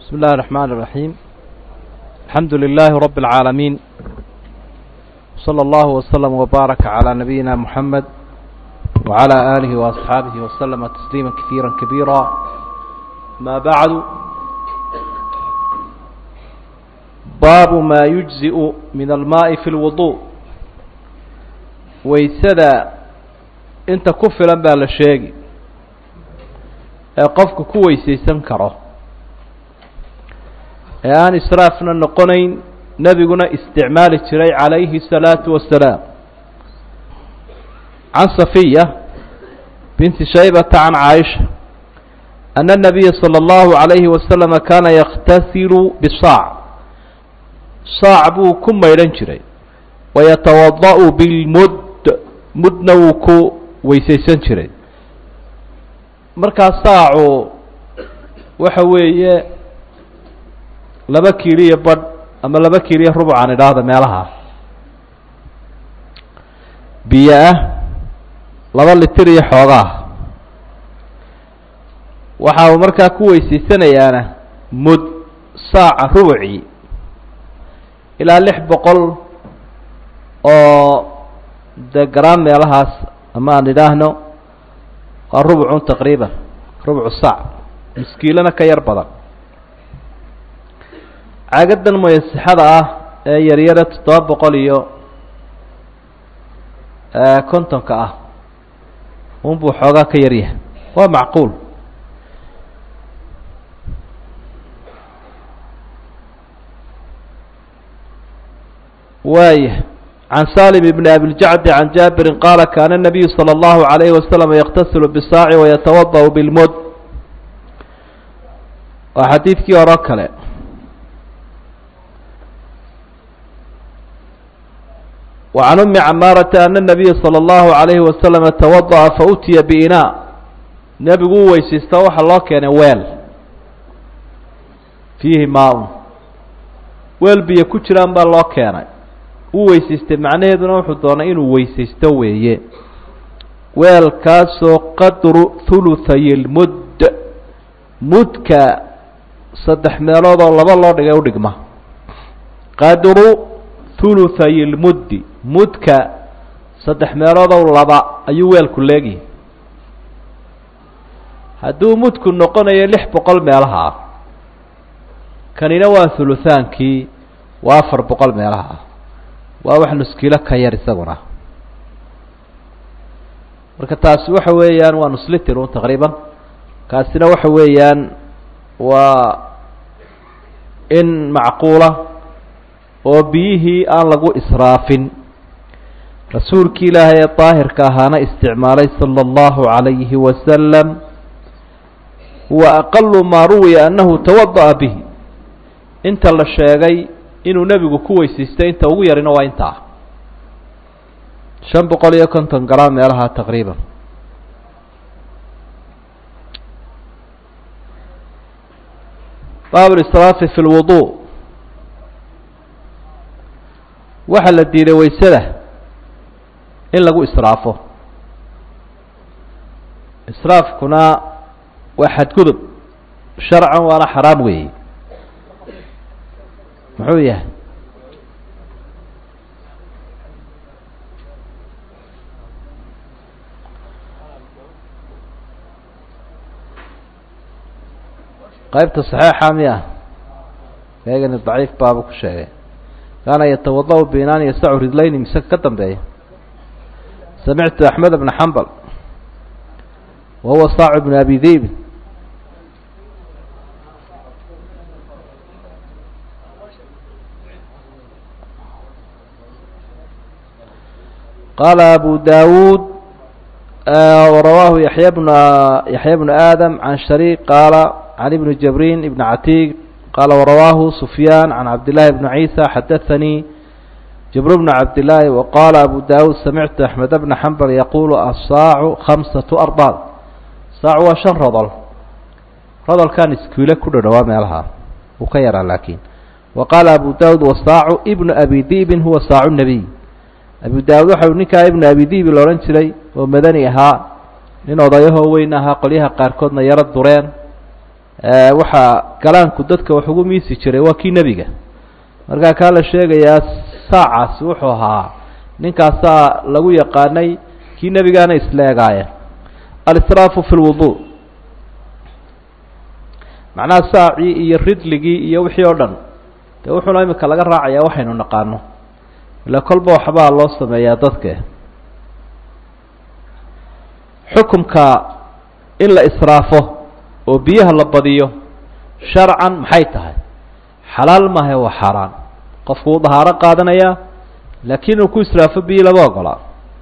بسم الله الرحمن الرحيم الحمد لله رب العالمين صلى الله وسلم وبارك على نبينا محمد وعلى آله وأصحابه وسلم تسليما كثيرا كبيرا ما بعد باب ما يجزئ من الماء في الوضوء waysada inta ku filan baa la sheegi ee qofku ku weysaysan karo ee aan israafna noqonayn nebiguna isticmaali jiray calayhi الsalaatu wasalaam can safiya binti shaybata can caaisha ana الnabiya salى اllahu عalayhi wasalama kaana yakhtasilu bisaac saac buu ku maydhan jiray wayatawada'u bilmud mudna wuu ku weysaysan jiray markaa saacu waxa weeye laba kiiliyo badh ama laba kiiliyo rubucan idhaahda meelaha biyo ah laba litir iyo xoogaa waxa uu markaa ku weysaysanayaana mud saaca rubucii ilaa lix boqol oo dee garaan meelahaas ama aan idhaahno waa rubucun taqriiban rubucu saac miskiilana ka yar badan caagadan muyasixada ah ee yaryare toddoba boqol iyo kontonka ah unbuu xoogaa ka yaryahay waa macquul waaya can salim bn abiljacdi can jaabirin qaala kaana الnabiyu salى اllahu عalayhi wasalam yaktasilu bisaaci wayatawadأu bilmud waa xadiidkii hore kale wa can umi camaarata ana الnabiya salى اllahu عalayhi wasalama tawaضأa fautiya biinaa nebigu u weysaysta waxaa loo keenay weel fiihi maa-un weel biyo ku jiraan baa loo keenay uu weysaystay macnaheeduna wuxuu doonay inuu weysaysto weeye weelkaasoo qadru thuluthay lmudd mudka saddex meelood oo laba loo dhigay udhigma qadru thuluthay lmuddi mudka saddex meelood oo laba ayuu weelku leegyahay hadduu mudku noqonayo lix boqol meelaha ah kanina waa thuluthaankii waa afar boqol meelaha ah waa wax nuskiilo ka yar isaguna marka taasi waxa weeyaan waa nuslitir un taqriiban kaasina waxa weeyaan waa in macquula oo biyihii aan lagu israafin rasuulki ilaahay ee daahirka ahaana isticmaalay sala allahu calayhi wasalam wa aqalu maa ruwiya annahu tawada'a bihi inta la sheegay inuu nebigu ku weysaystay inta ugu yarina waa intaa shan boqol iyo konton garaa meelaha taqriiban baab lisraafi fi lwudu waxaa la diiday weysada in lagu israafo israafkuna waa xadgudub sharcan waana xaraam weeye muxuu yahay qaybta saxiixa miya eegani daciif baaba ku sheegay kaana yatawada'u biinaan yasacu ridlayni mise ka dambeeya samictu axmed bna xambal wa huwa saacu bn abi dibin qala abu dawuud وrawaahu yaحya bn yaحya bnu aadam can shariik qaala can ibni jabrin ibn catiiq qaala warawaahu sufyaan can cabdillaahi bni ciisa xadaثanii jabr bn cabdillaahi waqaala abu dawuud samictu axmed bna xambal yaqulu asaacu khamsaةu arbaad saacu waa shan rodol rodolkan iskiile ku dhadhowaa meelaha uu ka yaraa laakiin wa qaala abu dawud wasaacu ibnu abi dibin huwa saacu nebiy abu daawud waxa uu ninkaa ibnu abi dibi la odhan jiray oo madani ahaa nin odayahoo weyn ahaa qolyaha qaarkoodna yaro dureen waxaa galaanku dadka wax ugu miisi jiray waa kii nebiga markaa kaa la sheegayaa saacaasi wuxuu ahaa ninkaasaa lagu yaqaanay kii nebigaana isla egaayeen alisraafu fi lwudu macnaha saacii iyo ridligii iyo wixii oo dhan dee wuxuuna imika laga raacayaa waxaynu naqaano ila kolba waxbaa loo sameeyaa dadke xukumka in la israafo oo biyaha la badiyo sharcan maxay tahay xalaal maaha waa xaaraan qofku wuu dahaaro qaadanayaa laakiin inuu ku israafo biyi lama ogolaa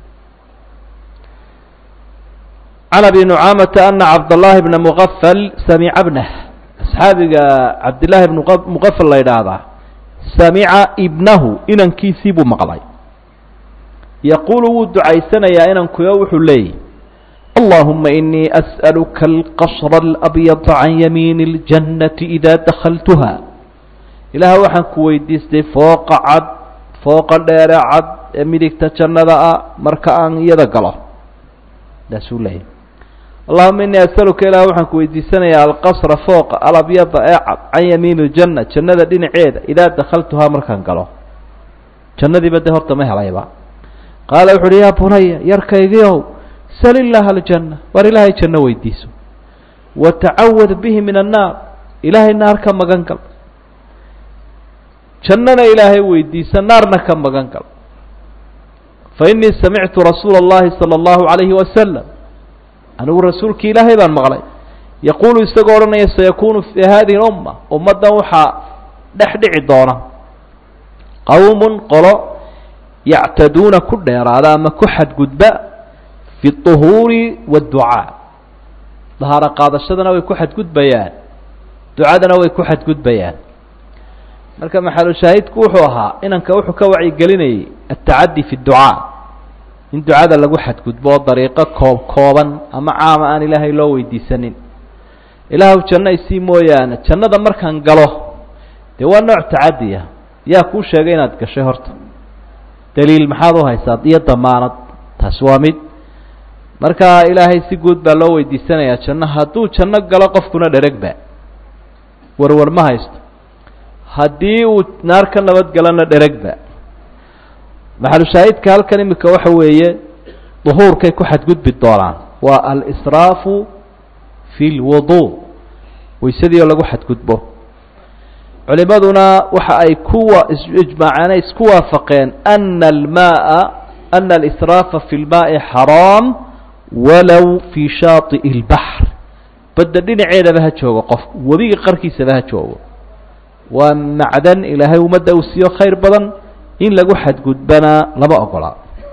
can abi nucaamata ana cabdاllahi bna mugafal samica bnah asxaabiga cabdillaahi bn mugafal la yidhaahdaa samica ibnahu inankiisii buu maqlay yaquulu wuu ducaysanayaa inankuyo wuxuu leeyahy allahuma inii as'aluka alqasra alabyada can yamiini اljannati ida dakhaltuha ilaah waxaan ku weydiistay fooqa cad fooqa dheere cad ee midigta jannada ah marka aan iyada galo saasuu leeyahy allahuma inii asaluka ilah waxaan ku weydiisanayaa alqasra fooqa alabyada ee cad can yamiini ljanna jannada dhinaceeda idaa dakhaltuhaa markaan galo jannadiiba de horta ma helayba qaala wuxu uhi yaa bunaya yarkaygiiow sal illaaha aljanna war ilaahay janno weydiiso watacawad bihi min annaar ilaahay naar ka magan gal jannana ilaahay weydiisa naarna ka magan gal fa inii samictu rasuula اllahi salى اllahu عalayhi wasalam anigu rasuulki ilaahay baan maqlay yaquulu isagoo odhanaya sayakunu fi hadihi اumma ummaddan waxaa dhex dhici doona qowm qolo yactaduuna ku dheeraada ama ku xadgudba fi الطuhuuri wاdducaa dahaaro qaadashadana way ku xadgudbayaan ducadana way ku xadgudbayaan marka maxalushaahidku wuxuu ahaa inanka wuxuu ka wacyigelinayay atacadi fi اdducaa in ducada lagu xadgudbo oo dariiqo koob kooban ama caama aan ilaahay loo weydiisanin ilaahw janno isii mooyaane jannada markaan galo dee waa nooc tacadiya yaa kuu sheegay inaad gashay horta daliil maxaad u haysaa iyo damaanad taasi waa mid marka ilaahay si guud baa loo weydiisanayaa janno hadduu janno galo qofkuna dheregba warwar ma haysto haddii uu naar ka nabadgalona dheregba maxalushaahidka halkan imika waxa weeye duhuurkay ku xadgudbi doonaan waa alisraafu fi lwudu waysadii oo lagu xadgudbo culimaduna waxa ay kuwa ijmaaceen ay isku waafaqeen ana almaaa ana alisraafa fi lmaai xaraam walow fii shaati'i اlbaxr badda dhinaceedaba ha joogo qofku webiga qarkiisaba ha joogo waa macdan ilaahay ummadda uu siiyo khayr badan in lagu xadgudbana lama ogola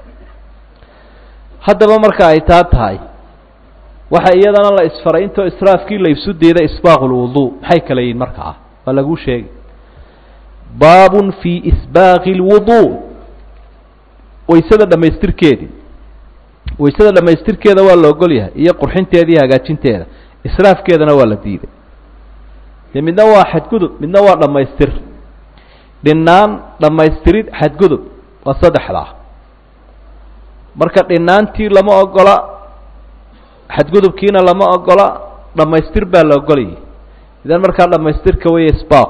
haddaba marka ay taa tahay waxa iyadana la isfaray intoo israafkii la isu diida isbaaqu lwudu maxay kala yihin markaa waa laguu sheegay baabun fii isbaaqi اlwudu waysada dhamaystirkeedii waysada dhamaystirkeeda waa la ogol yahay iyo qurxinteeda iyo hagaajinteeda israafkeedana waa la diiday dee midna waa xadgudub midna waa dhammaystir dhinaan dhammaystirid xadgudub waa saddexdaa marka dhinaantii lama ogola xadgudubkiina lama ogola dhammaystir baa la ogolayay idan markaa dhammaystirka weeye isbaaq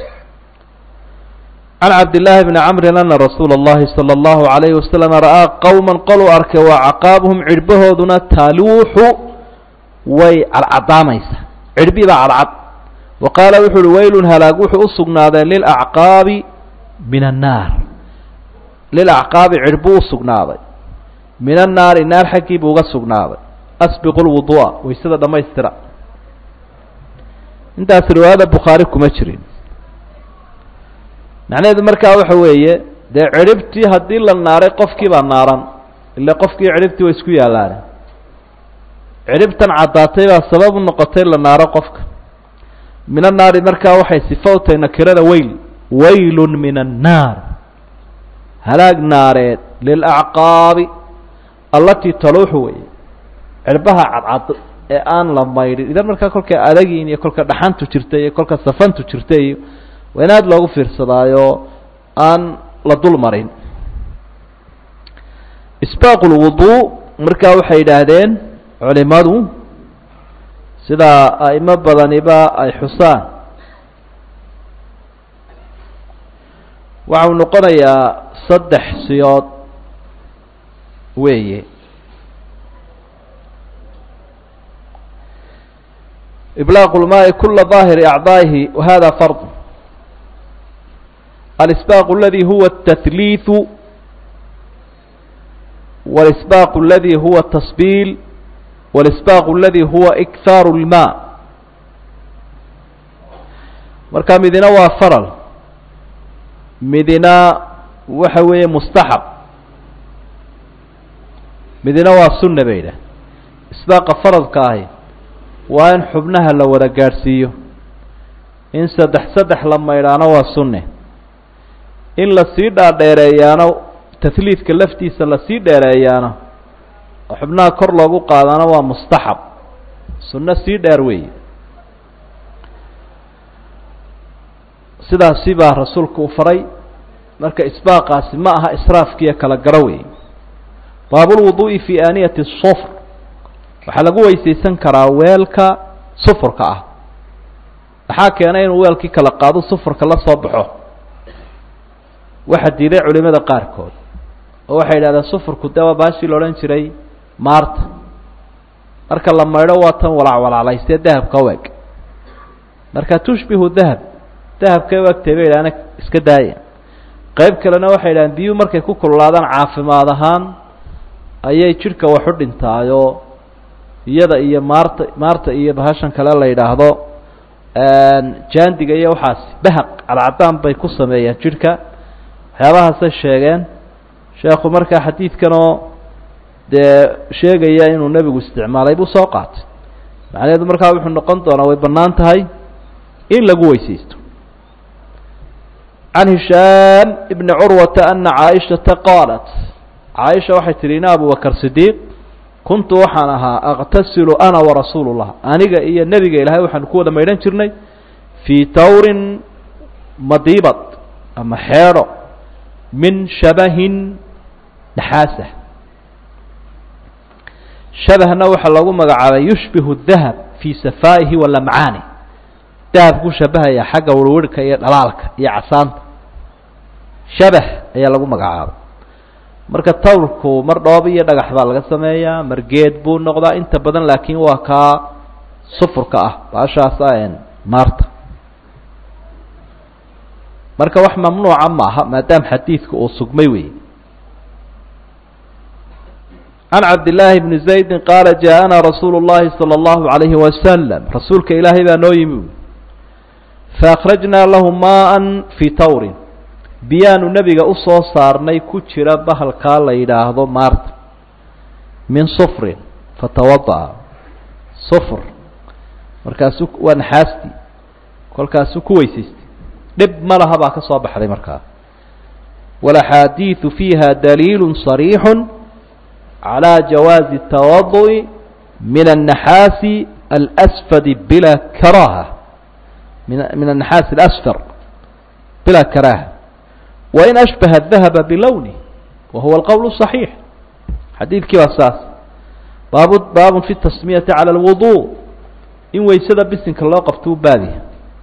can cabdillaahi bni camrin ana rasuula اllahi salى اllahu عalayhi wasalam ra'aa qowma qoluu arkay waa caqaabuhum cirhbahooduna taaluuxu way cadcadaamaysa cirhbii baa cadcad wa qaala wuxu uhi waylun halaag wuxuu u sugnaaday lilacqaabi min annaar lilacqaabi cirhbuu u sugnaaday min annaari naar xaggii buu uga sugnaaday asbiqu lwudu'a waysada dhammaystira intaas riwaayada bukhaari kuma jirin macnaheedu markaa waxa weeye dee cirhibtii haddii la naaray qofkii baa naaran ila qofkii cirhibtii way isku yaallaane cirhibtan caddaatay baa sabab u noqotay la naaro qofka min annaari markaa waxay sifa u tahay nakirada weyl waylun min annaar halaag naareed lilacqaabi allatii taluuxu weeye cirbaha cadcad ee aan la maydhin idan markaa kolka adagiin iyo kolka dhaxantu jirta iyo kolka safantu jirta iyo waa in aada loogu fiirsadaayo aan la dul marin isbaaqu lwudu markaa waxay yidhaahdeen culimadu sidaa a'imo badaniba ay xusaan waxau noqonayaa saddex siyood weeye إبلاغ الماء كل ظاهر أعضائه وهذا فرض الإسباق الذي هو التثليث والإسباق الذي هو التصبيل والإسباق الذي هو إكثار الماء marka midina waa faral midina waxa weeye mustaxab midina waa sunna bay yidhaah isbaaqa faradka ahi waa in xubnaha la wada gaadhsiiyo in saddex saddex la maydhaano waa sunne in lasii dhaadheereeyaano tahliidka laftiisa lasii dheereeyaano oo xubnaha kor loogu qaadano waa mustaxab sunno sii dheer weeye sidaasi baa rasuulku u faray marka isbaaqaasi ma aha israafkiiyo kala garo weeye baabulwuduu'i fii aaniyati sufr waxaa lagu weysaysan karaa weelka sufurka ah maxaa keenay inuu weelkii kala qaado sufurka la soo baxo waxaa diiday culimada qaarkood oo waxay yidhahdeen sufurku dee waa baashii la odhan jiray maarta marka la maydho waa tan walacwalaclaystee dahabka u eg marka tushbihu dahab dahabkay u egtay bay yidhahdeen iska daaya qayb kalena waxay yidhahdeen biyuhu markay ku kululaadaan caafimaad ahaan ayay jidhka wax u dhintaayoo iyada iyo maarta maarta iyo bahashan kale la yidhaahdo jaandiga iyo waxaas bahaq cadcadaan bay ku sameeyeen jidhka waxyaabahaasay sheegeen sheekhu markaa xadiidkanoo dee sheegaya inuu nebigu isticmaalay buu soo qaatay macnaheedu markaa wuxuu noqon doonaa way bannaan tahay in lagu weysaysto can hishaam ibni curwata ana caaishata qaalat caaisha waxay tihi ina abubakr sidiiq kuntu waxaan ahaa aqtasilu ana warasuulu llah aniga iyo nebiga ilaahay waxaanu ku wada maydhan jirnay fii tawrin madiibad ama xeedho min shabahin naxaasa shabahna waxaa loogu magacaabay yushbihu dahab fii safaa'ihi wa lamcaani dahabku shabahaya xagga wirwirhka iyo dhalaalka iyo casaanta shabah ayaa lagu magacaabay marka tawrku mar dhoob iyo dhagax baa laga sameeyaa mar geed buu noqdaa inta badan laakiin waa kaa sufurka ah baashaasa maarta marka wax mamnuuca maaha maadaama xadiidku uu sugmay wey can cabdillaahi bni zaydin qaala jaaءana rasuulu llahi salى اllahu عalayhi wasalam rasuulka ilaahay baa noo yimi faakhrajnaa lahu maءa fii tawrin biyaanu nebiga usoo saarnay ku jira bahalkaa la yidhaahdo maarta min sufrin fatawada'a sufr markaasu waa naxaastii kolkaasuu ku weysaystay dhib ma laha baa ka soo baxday markaa walaxaadiidu fiiha daliilu صariixu calى jawaazi الtawadu'i min الnaxaasi alsfadi bila karaha min min الnaxaasi اlasfar bila karaha wain ashbaha الdahaba bilowni wa huwa alqowl الصaxiix xadiidkii waa saas baabu baabun fi tasmiyati calى اlwudu in weysada bisinka loo qabto u baadiya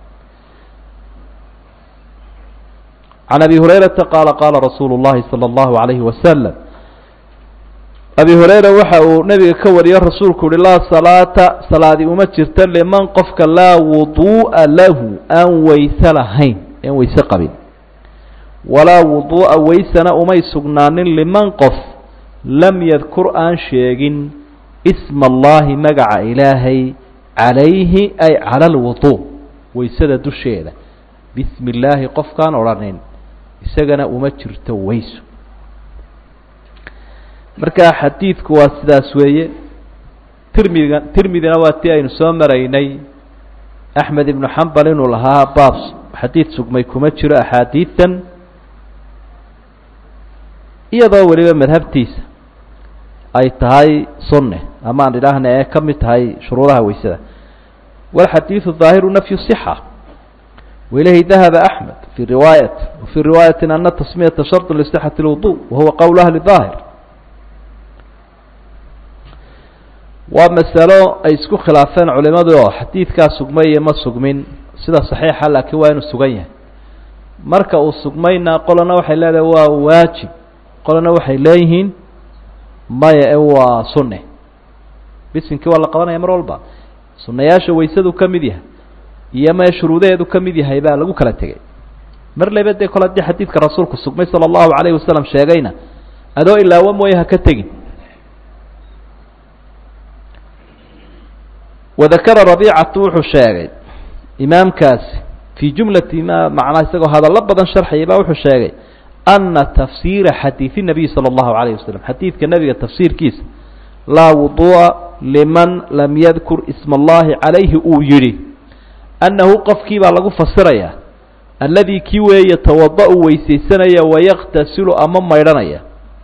can abi hurayrata qaala qaala rasuulu اllahi salى اllahu عalayhi wasalam abi hurayra waxa uu nebiga ka wariyo rasuulku uhi laa salaata salaadi uma jirta liman qofka laa wuduu'a lahu aan weyse lahayn aan weyse qabin walaa wuduu'a weysana umay sugnaanin liman qof lam yadkur aan sheegin isma allahi magaca ilaahay calayhi ay cala alwuduu weysada dusheeda bismi illaahi qofkaan odhanin isagana uma jirto weyso marka xadiidku waa sidaas weeye tirmidiga tirmidina waa tii aynu soo maraynay axmed ibnu xambal inuu lahaa baab xadiid sugmay kuma jiro axaadiidan iyadoo weliba madhabtiisa ay tahay sunne ama aan idhaahna ee ka mid tahay shuruudaha weysada walxadiidu ظaahiru nafyu صxa wailayhi dahaba axmed fi riwaayat wafii riwaayati ana tasmiyata sharط lصxaةi اlwuضuء wahuwa qowl ahli ظaahir waa masalo ay isku khilaafeen culimadu oo xadiidkaa sugmay iyo ma sugmin sida saxiixa laakiin waa inuu sugan yahay marka uu sugmayna qolana waxay leedahay waa waajib qolana waxay leeyihiin maya e waa sunne bisinkii waa la qabanaya mar walba sunnayaasha waysadu ka mid yahay iyo mee shuruudaheedu ka mid yahay baa lagu kala tegey mar leba dee kole haddii xadiidka rasuulku sugmay sala allahu calayhi wasalam sheegayna adoo ilaawo mooye ha ka tegin wadakara rabiicatu wuxuu sheegay imaamkaasi fii jumlati ma macnaa isagoo hadallo badan sharxayay baa wuxuu sheegay ana tafsiira xadiidi nabiy sala allahu calayh wasalam xadiidka nebiga tafsiirkiisa laa wuduu'a liman lam yadkur isma allahi calayhi uu yidhi annahu qofkii baa lagu fasirayaa alladii kii weeye tawada-u weysaysanaya wayaktasilu ama maydhanaya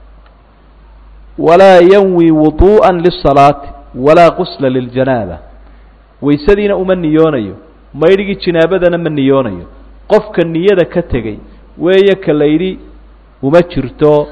walaa yanwi wuduu'a lisalaati walaa qusla liljanaaba waysadiina uma niyoonayo maydhigii jinaabadana ma niyoonayo qofka niyada ka tegey weeye ka la yidhi uma jirto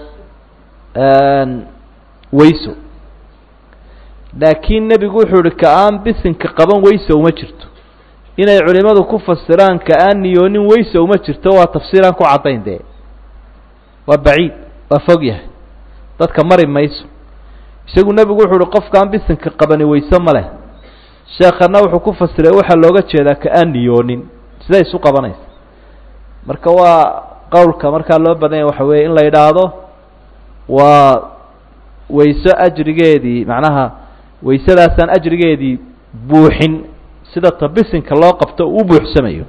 weyso laakiin nebigu wuxuu ihi ka aan bisinka qaban weyse uma jirto inay culimadu ku fasiraan ka aan niyoonin weyse uma jirto waa tafsiiraan ku caddayn dee waa baciid waa fog yahay dadka mari mayso isagu nebigu wuxuu uhi qofkaan bisinka qabani weyse ma leh sheekana wuxuu ku fasiray waxaa looga jeedaa ka aan niyoonin siday isu qabanaysa marka waa qowlka markaa loo badanya waxa weeye in la yidhaahdo waa weyso ajrigeedii macnaha weysadaasaan ajrigeedii buuxin sida tabisinka loo qabto uu u buuxsamayo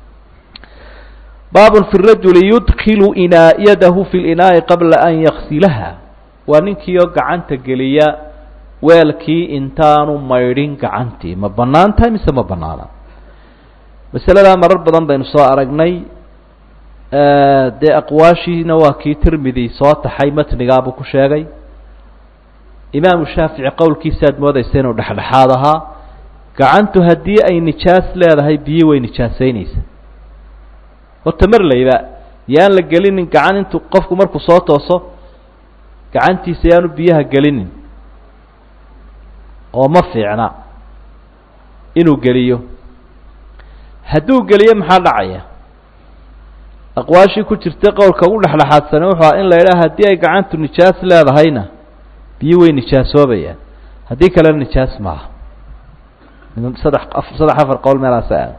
baabun fi rajuli yudkilu inaa yadahu fi linaa'i qabla an yaksilaha waa ninkiioo gacanta geliya weelkii intaanu maydhin gacantii ma bannaan tahay mise ma bannaana masaladaa marar badan baynu soo aragnay dee aqwaashiina waa kii tirmidi soo taxay matnigaabuu ku sheegay imaamu shaafici qowlkiisaad moodaysa inuu dhexdhexaad ahaa gacantu haddii ay nijaas leedahay biyo way nijaasaynaysa horta mar layba yaan la gelinin gacan intuu qofku markuu soo tooso gacantiisa yaanu biyaha gelinin oo ma fiicna inuu geliyo hadduu geliyo maxaa dhacaya aqwaashii ku jirtay qowlka ugu dhexdhexaadsane wuxuu aha in la yidhaha haddii ay gacantu nijaas leedahayna biyo way nijaasoobayaan haddii kalena nijaas maaha saddex saddex afar qowl meelaasa aada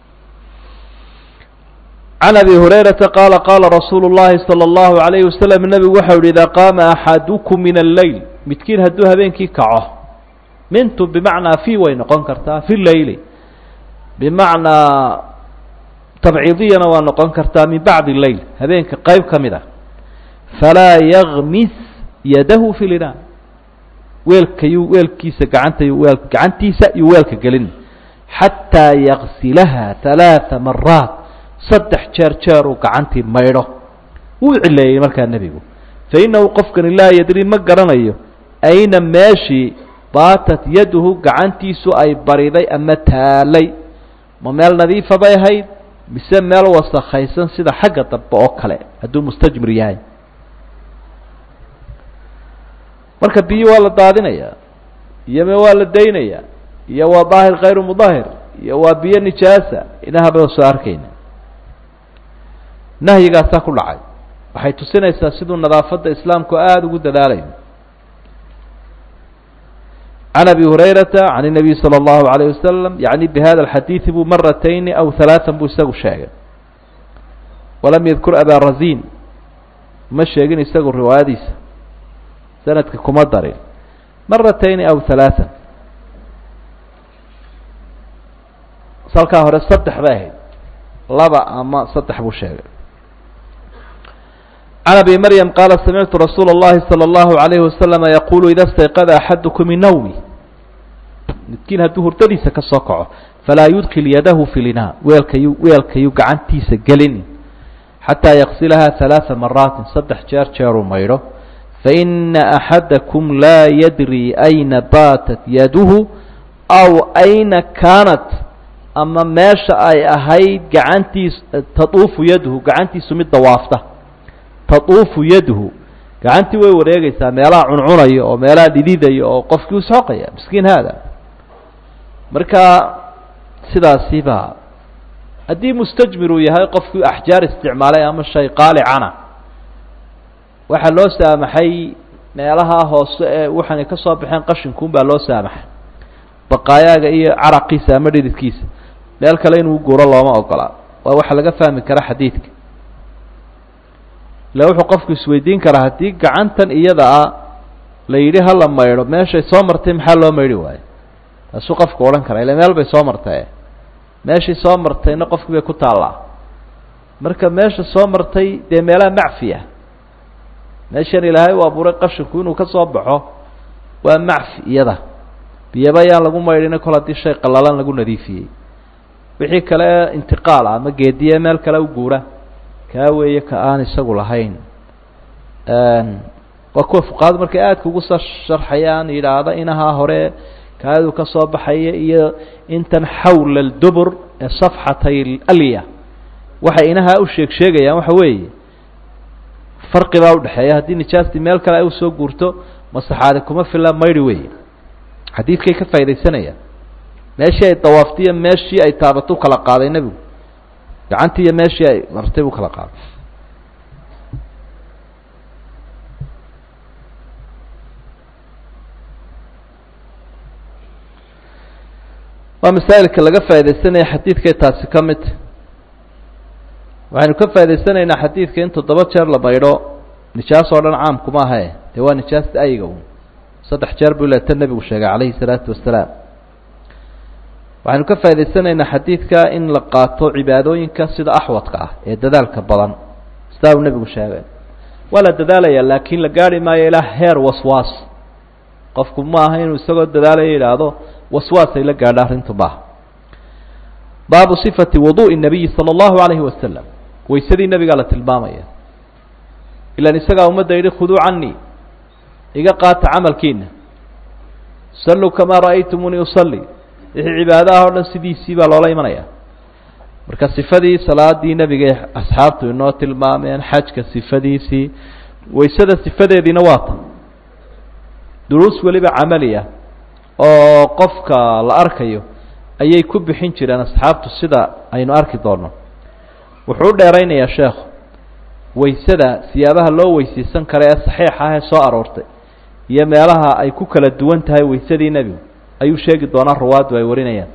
can abi hurayrata qaala qaala rasuulu llahi salى اllahu alayhi wasalam nebigu waxau yihi idaa qaama axadukum min alleyl midkiin hadduu habeenkii kaco mintu bimacnaa fi way noqon kartaa fi leyli bimacnaa tabciidiyana waa noqon kartaa min bacdi leyl habeenka qeyb ka mid a falaa yagmis yadahu fi linaa weelkayuu weelkiisa gacanta weel gacantiisa iyo weelka gelin xataa yaksilaha halaaa maraat saddex jeer jeer uu gacantii maydho wuu cileeyey markaa nebigu fa innahu qofkani laa yadri ma garanayo ayna meeshii baatat yaduhu gacantiisu ay bariday ama taalay ma meel nadiifa bay ahayd mise meel wasakhaysan sida xagga dambe oo kale hadduu mustajmir yahay marka biyo waa la daadinayaa iyome waa la daynayaa iyo waa daahir khayru mudahir iyo waa biyo nijaasa inahaba soo arkayna nahyigaasaa ku dhacay waxay tusinaysaa siduu nadaafadda islaamku aada ugu dadaalayo can abi hurayrata can الnabiy salى اllahu عalayه wasalam yaعni bihada اlxadiidi buu maratayni aw halaثan buu isagu sheegay walam yadkur aba razin ma sheegin isagu riwaayadiisa sanadka kuma darin maratayni aw halaثan salkaa hore saddex bay ahayd laba ama saddex buu sheegay can abi maryam qaala samictu rasuula اllahi salى اllahu عalayhi wasalama yaqulu ida stayqada axadukum min nawmi midkiin hadduu hurdadiisa ka soo kaco falaa yudkil yadahu fi linaa weelkayu weelkayu gacantiisa gelin xataa yaksilaha ثalaaثa maraatin saddex jeer jeeruu maydho faina axadakum laa yadri ayna baatat yaduhu aw ayna kaanat ama meesha ay ahayd gacantiis taduufu yaduhu gacantiisu mid dawaafta taduufu yaduhu gacantii way wareegaysaa meelaha cuncunayo oo meelaha dhididayo oo qofkii u soqaya miskiin haada marka sidaasi baa haddii mustajmir uu yahay qofkii axjaar isticmaalay ama shay qaalicana waxaa loo saamaxay meelaha hoose ee waxaanay ka soo baxeen qashinkuun baa loo saamaxay baqaayaaga iyo caraqiisa ama dhididkiisa meel kale inuu guuro looma ogolaa waa waxa laga fahmi kara xadiidka ila wuxuu qofku isweydiin karaa haddii gacantan iyada a la yidhi hala maydho meeshay soo martay maxaa loo maydhi waayo taasuu qofku odhan karaa ila meel bay soo martay meeshay soo martayna qofkii bay ku taallaa marka meesha soo martay dee meelaha macfi ah meeshan ilaahay u abuuray qashinku inuu ka soo baxo waa macfi iyada biyaba yaan lagu maydhina kol haddii shay qallalan lagu nadiifiyey wixii kale intiqaal ah ama geediye meel kale u guura kaa weeye ka aan isagu lahayn waa kuwa fuqahadu markay aadka ugu soo sharxayaan yidhaahda inahaa hore kaadu ka soo baxaya iyo intan xawla aldubur ee safxatay alya waxay inahaa u sheeg sheegayaan waxa weeye farqi baa udhexeeya haddii nijaastii meel kale ay usoo guurto masaxaadi kuma filla maydhi weeye xadiidkay ka faa'idaysanayaan meeshii ay dawaaftay iyo meeshii ay taabato u kala qaaday nebigu gacantii iyo meeshii ay martay buu kala qaaday waa masaa'ilka laga faaidaysanaya xadiidkay taasi ka mid waxaynu ka faa'idaysanaynaa xadiidka in toddoba jeer la maydho nijaas oo dhan caamkuma ahae dee waa nijaasta ayiga un saddex jeer buu leeta nebigu sheegay calayhi salaatu wasalaam waxaynu ka faa'idaysanaynaa xadiidka in la qaato cibaadooyinka sida axwadka ah ee dadaalka badan sidaa uu nebigu sheegay waa la dadaalaya laakiin la gaari maayo ilaa heer waswaas qofku ma aha inuu isagoo dadaalaya yidhaahdo waswaasay la gaadha arrintu maaha baabu sifati wuduءi الnabiyi salى اllahu alayhi wasalam waysadii nebigaa la tilmaamaya ilan isagaa ummadda yidhi khuduu canii iga qaata camalkiina saluu kamaa ra'aytumunii usalli wixii cibaadaha o dhan sidiisii baa loola imanaya marka sifadii salaadii nebiga asxaabtu inoo tilmaameen xajka sifadiisii waysada sifadeediina waa ta duruus weliba camaliya oo qofka la arkayo ayay ku bixin jireen asxaabtu sida aynu arki doonno wuxuu u dheeraynayaa sheekhu waysada siyaabaha loo weysaysan kara ee saxiixa ah ee soo aroortay iyo meelaha ay ku kala duwan tahay waysadii nebigu ayuu sheegi doonaa ruwaaddu ay warinayaan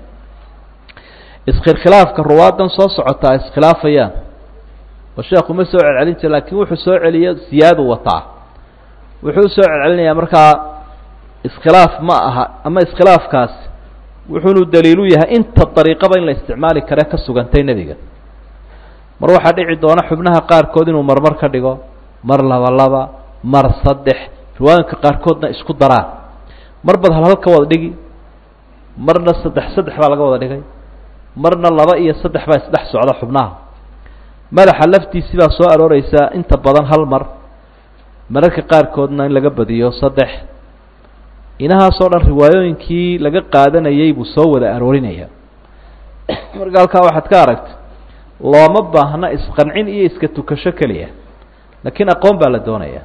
iskhilaafka ruwaaddan soo socota ay iskhilaafayaan oo sheekhu ma soo celcelin jira laakiin wuxuu soo celiyo siyaadu wataa wuxuu soo celcelinayaa markaa iskhilaaf ma aha ama iskhilaafkaas wuxuunu daliilu yahay inta dariiqaba in la isticmaali kare ka sugantay nebiga mar waxaa dhici doona xubnaha qaarkood inuu marmar ka dhigo mar laba laba mar saddex riwaayinka qaarkoodna isku daraan mar bad hal hal ka wada dhigi marna saddex saddex baa laga wada dhigay marna laba iyo saddex baa isdhex socda xubnaha madaxa laftiisii baa soo arooreysaa inta badan hal mar mararka qaarkoodna in laga badiyo saddex inahaasoo dhan riwaayooyinkii laga qaadanayay buu soo wada aroorinaya marka halkaa waxaad ka aragta looma baahna isqancin iyo iska tukasho keliya laakiin aqoon baa la doonaya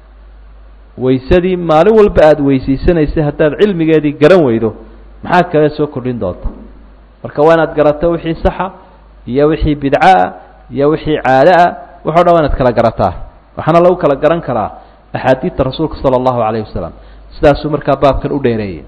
waysadii maalin walba aada weysaysanaysa haddaad cilmigeedii garan weydo maxaa kale soo kordhin doonta marka waa inaad garato wixii saxa iyo wixii bidcaah iyo wixii caado ah waxo dhan waa inaad kala garataa waxaana lagu kala garan karaa axaadiidta rasuulka sala allahu calayhi wasalam sidaasuu markaa baabkan u dheereeyey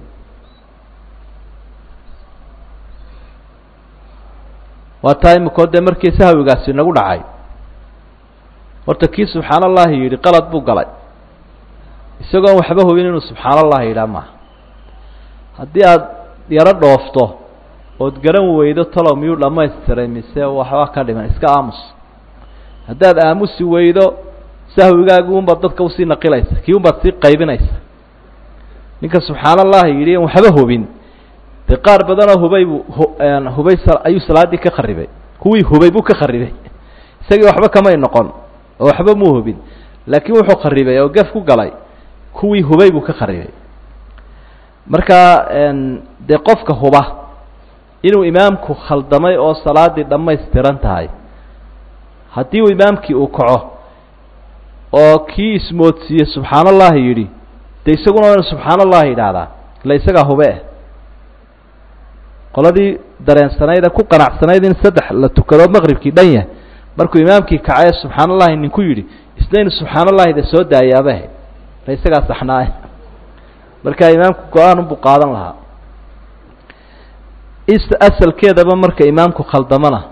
waa taa imikoo dee markii sahwigaasi nagu dhacay horta kii subxaan allahi yidhi qalad buu galay isagoon waxba hubin inuu subxaan allahi yidhaha maaha haddii aada yaro dhoofto ood garan weydo talow miyuu dhamaystiray mise waxba ka dhiman iska aamus haddaad aamusi weydo sahwigaagi unbaad dadka usii naqilaysa kii unbaad sii qaybinaysa ninka subxaan allahi yidhi an waxba hubin dee qaar badanoo hubay buu hubay ayuu salaaddii ka kharibay kuwii hubay buu ka kharibay isagii waxba kamay noqon oo waxba muu hubin laakiin wuxuu kharibay oo gaf ku galay kuwii hubay buu ka kharibay marka dee qofka huba inuu imaamku khaldamay oo salaaddii dhammaystiran tahay haddii uu imaamkii uu kaco oo kii ismoodsiiye subxaan allahi yidhi dee isaguna waa inu subxaan allahi yidhaahdaa ila isagaa hube eh qoladii dareensanayd ee ku qanacsanayd in saddex la tukado maqribkii dhan yahay markuu imaamkii kacay subxaan allahi ninku yidhi isna inu subxaan allahi de soo daayaabahe ila isagaa saxnaaye markaa imaamku go-aan unbuu qaadan lahaa asalkeedaba marka imaamku khaldamana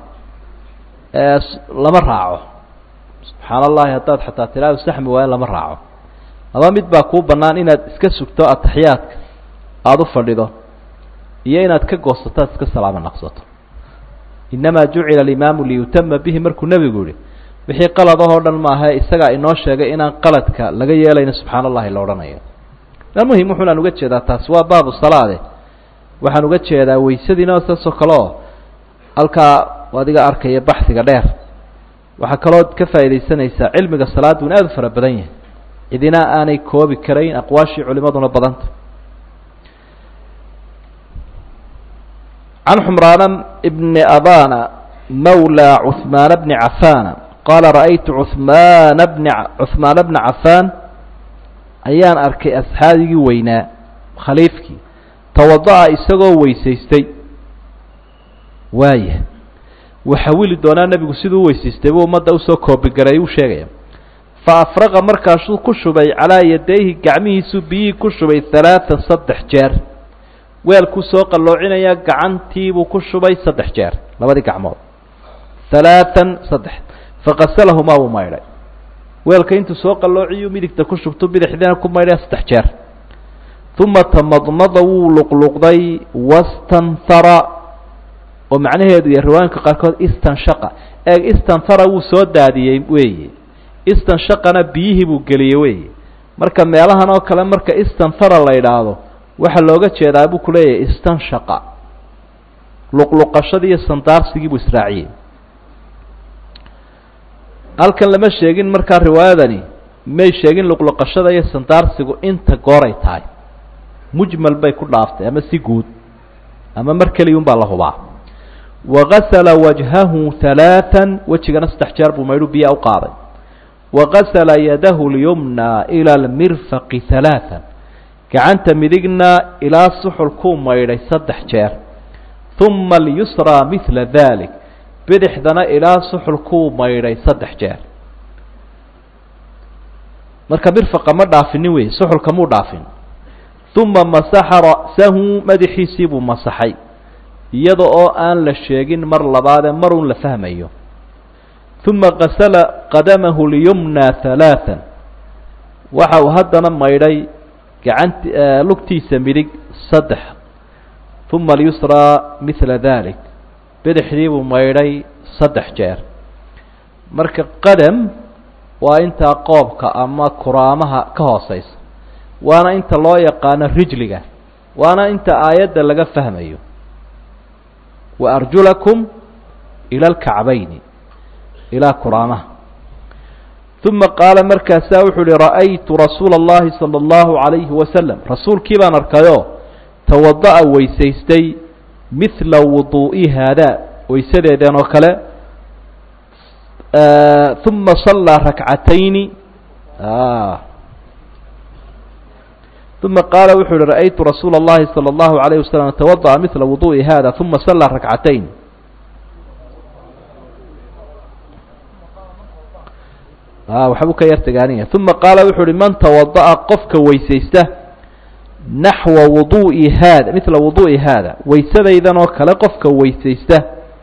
lama raaco subxaan allahi haddaad xataa tilaadu saxmi waayo lama raaco laba mid baa kuu bannaan inaad iska sugto ataxiyaadka aada u fadhido iyo inaad ka goosato aad iska salaamo naqsato innamaa jucila alimaamu liyutama bihi markuu nebigu yihi wixii qaladahoo dhan maaha isagaa inoo sheegay inaan qaladka laga yeelayno subxaan allahi la odhanayo muhim wuxuunaan uga jeedaa taasi waa baabu salaade waxaan uga jeedaa weysadiina saasoo kale oo halkaa adiga arkaya baxiga dheer waxaa kaloo ka faaidaysanaysaa cilmiga salaadu in aada u fara badan yahay cidina aanay koobi karayn aqwaashii culimaduna badanta can xumraana bni abana mawlى cuثmaana bni cafana qaala ra'aytu cuثmaana bni cuثmaana bna cafaan ayaan arkay asxaabigii weynaa khaliifkii tawada'a isagoo weysaystay waaya waxawili doonaa nebigu siduu weysaystay buu ummadda usoo koobigaray uu sheegaya fa afraqa markaasuu ku shubay calaa yadayhi gacmihiisuu biyihii ku shubay halaatan saddex jeer weelkuu soo qalloocinayaa gacantiibuu ku shubay saddex jeer labadii gacmood halaatan saddex faqasalahumaa wuu maydhay weelka intuu soo qalloociyuu midigta ku shubtu bidixdiina ku maydhaya saddex jeer uma tamadmada wuu luqluqday wastanhara oo macnaheedu iyo riwaayinka qaarkood istanshaqa eeg istanhara wuu soo daadiyey weeye istanshaqana biyihii buu geliyey weeye marka meelahan oo kale marka istanhara la yidhaahdo waxaa looga jeedaa buu kuleeyahay istanshaqa luqluqashadii iyo sandaarsigii buu israaciyey halkan lama sheegin markaa riwaayadani may sheegin luqluqashada iyo sandaarsigu inta gooray tahay mujmal bay ku dhaaftay ama si guud ama mar keliyun baa la hubaa wagasala wajhahu halaatan wejigana saddex jeer buu maydhu biyaa u qaaday wagasala yadahu lyumna ila almirfaqi halaatan gacanta midigna ilaa suxulkuu maydhay saddex jeer uma alyusraa midla dalik bidixdana ilaa suxulkuu maydhay saddex jeer marka mirfaqa ma dhaafinin wey suxulka muu dhaafin uma masaxa ra'sahu madaxiisii buu masaxay iyada oo aan la sheegin mar labaadee marun la fahmayo uma qasala qadamahu lyumna halaatan waxa uu haddana maydhay gacanti lugtiisa midig saddex uma alyusraa midla dalik bidixdii buu maydhay saddex jeer marka qadam waa intaa qoobka ama kuraamaha ka hooseysa waana inta loo yaqaano rijliga waana inta aayadda laga fahmayo wa arjulakum ila alkacbayni ilaa kuraamaha uma qaala markaasaa wuxuu uhi ra'aytu rasuula اllahi salى اllahu عalayhi wasalam rasuulkii baan arkayoo tawada'a weysaystay midla wuduu'i haadaa weysadeedeen oo kale uma sallaa rakcatayni uma qaala wuxuu uhi ra'aytu rasuula اllahi salى اllahu عalayه wasalam tawada'a midla wuduu'i hada uma sallaa rakcatayn waxbuu ka yar tegaaniya uma qaala wuxuu uhi man tawada'a qofka weysaysta naxwa wuduu'i haada midla wuduu'i haada weysadaydan oo kale qofka weysaysta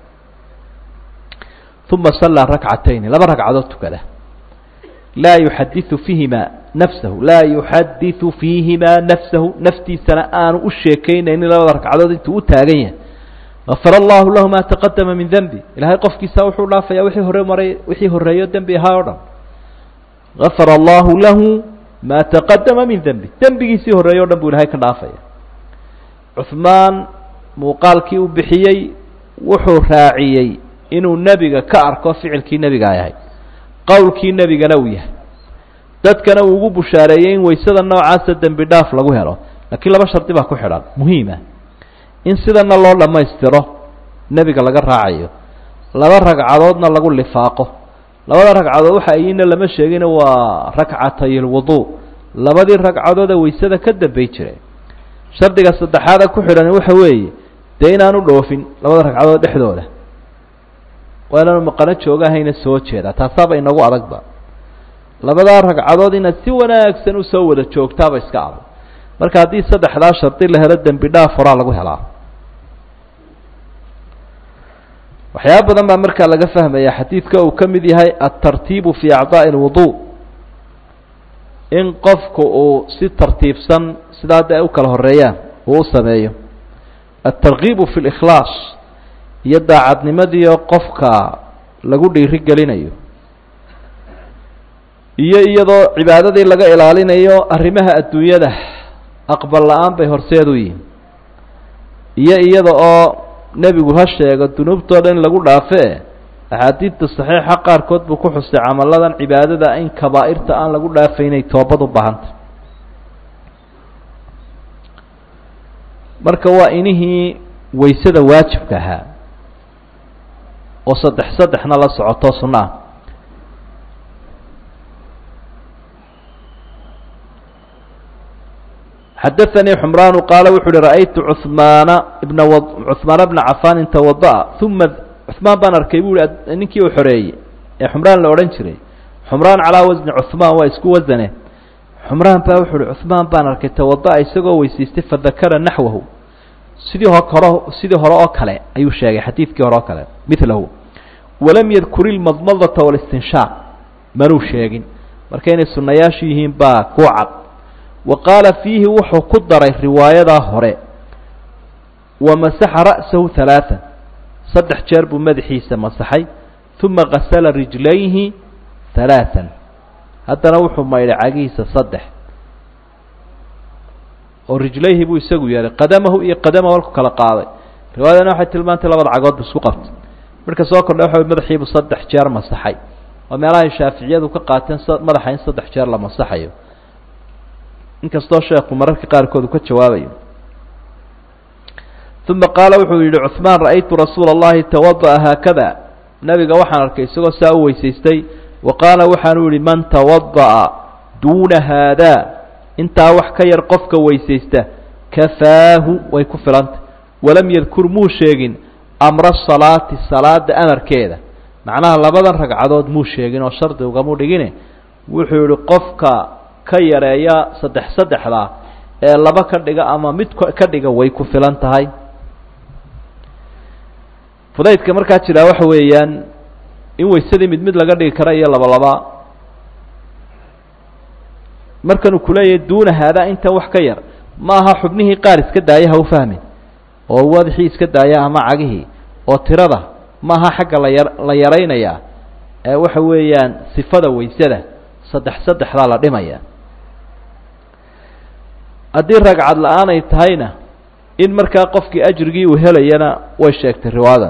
uma sallaa rakcatayni laba ragcadood tukada laa yuxadiثu fiihimaa nafsahu laa yuxadiثu fiihimaa nafsahu naftiisana aanu u sheekaynaynin labada ragcadood intuu u taagan yahay gafar allahu lahu ma taqadama min denbi ilahay qofkiisa wuxuu dhaafaya wixii hore maray wixii horeeyo dembi ahaa o dhan gafara allahu lahu ma taqadama min dembi dembigiisii horreeye o dhan buu ilahay ka dhaafaya cuhmaan muuqaalkii u bixiyey wuxuu raaciyey inuu nebiga ka arko ficilkii nebiga ay ahayd qowlkii nebigana uu yahay dadkana uu ugu bushaareeyey in waysada noocaasa dembi dhaaf lagu helo laakiin laba shardi baa ku xidhan muhiima in sidana loo dhammaystiro nebiga laga raacayo laba ragcadoodna lagu lifaaqo labada ragcadood waxa ayina lama sheegina waa rakcatay lwudu labadii ragcadoode waysada ka dambey jiray shardiga saddexaada ku xidhan waxa weeye dee inaanu dhoofin labada ragcadood dhexdooda waa inaanu maqano joogahayna soo jeedaa taasaaba inagu adagba labadaa ragcadood inaad si wanaagsan usoo wada joogtaaba iska adag marka haddii saddexdaa shardi la helo dembi dhaaf horaa lagu helaa waxyaaba badan baa markaa laga fahmaya xadiidka uu ka mid yahay altartiibu fi acdaaءi اlwudu in qofku uu si tartiibsan sidaa de ay u kala horeeyaan uu u sameeyo altarkiibu fi اlikhlaas iyo daacadnimadiio qofka lagu dhiiri gelinayo iyo iyadoo cibaadadii laga ilaalinayo arrimaha adduunyada aqbal la-aan bay horseed u yihin iyo iyada oo nebigu ha sheego dunuubtoo dhan in lagu dhaafe axaadiidta saxiixa qaarkood buu ku xusay camaladan cibaadada in kabaa'irta aan lagu dhaafaynay toobad u baahantay marka waa inihii waysada waajibka ahaa oo saddex saddexna la socoto sunno ah xadaثanii xmraan qaala wuxu uhi ra'aytu cuثmaana bna cuثmaana bna cafaanin tawada'a uma cuثmaan baan arkay bu hi ninkii uu xoreeyey ee xumraan la odhan jiray xumraan calaa wasni cuثmaan waa isku wasane xumraan baa wuxu uhi cuثmaan baan arkay tawada'a isagoo weysaystay fadakara naxwahu sidii ho hore sidii hore oo kale ayuu sheegay xadiidkii hore oo kale milahu walam yadkur ilmadmadata wاlistinshaaq manuu sheegin marka inay sunayaashu yihiin baa ku cad wa qaala fiihi wuxuu ku daray riwaayadaa hore wa masaxa ra'sahu halaaan saddex jeer buu madaxiisa masaxay uma gasala rijlayhi halaaan haddana wuxuu maydhay cagihiisa saddex oo rijlayhi buu isagu yeelay qadamahu iyo qadamahu halku kala qaaday riwaayadana waxay tilmaantay labada cagood bu isku qabtay marka soo kordha waxa madaxiibuu saddex jeer masaxay oo meelahay shaaficiyadu ka qaateen madaxa in saddex jeer la masaxayo inkastoo sheekhu mararka qaarkood uu ka jawaabayo uma qaala wuxuu yihi cuثmaan ra'aytu rasuula اllahi tawada'a haakada nabiga waxaan arkay isagoo saa u weysaystay wa qaala waxaanu yihi man tawada'a duuna haada intaa wax ka yar qofka weysaysta kafaahu way ku filantay walam yadkur muu sheegin amra salaati salaada amarkeeda macnaha labadan ragcadood muu sheegin oo shardi ugamu dhigine wuxuu yihi qofka ka yareeya saddex saddexda ee laba ka dhiga ama mid ka dhiga way ku filan tahay fudaydka markaa jiraa waxa weeyaan in waysadii mid mid laga dhigi kara iyo laba laba markanuu kuleeyahay duuna haadaa intan wax ka yar ma aha xubnihii qaar iska daaya ha u fahmin oo wadaxii iska daaya ama cagihii oo tirada ma aha xagga laya la yaraynayaa ee waxa weeyaan sifada waysada saddex saddexdaa la dhimaya haddii ragcad la-aan ay tahayna in markaa qofkii ajrigii uu helayana way sheegtay riwaadan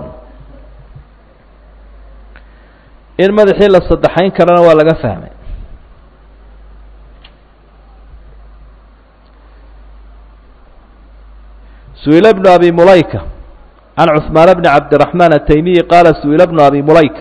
in madaxii la saddexayn karana waa laga fahmay su-ila bnu abi mulayka can cuثmaan bni cabdiraxmaan ataymiyi qaala su-ila bnu abi mulayka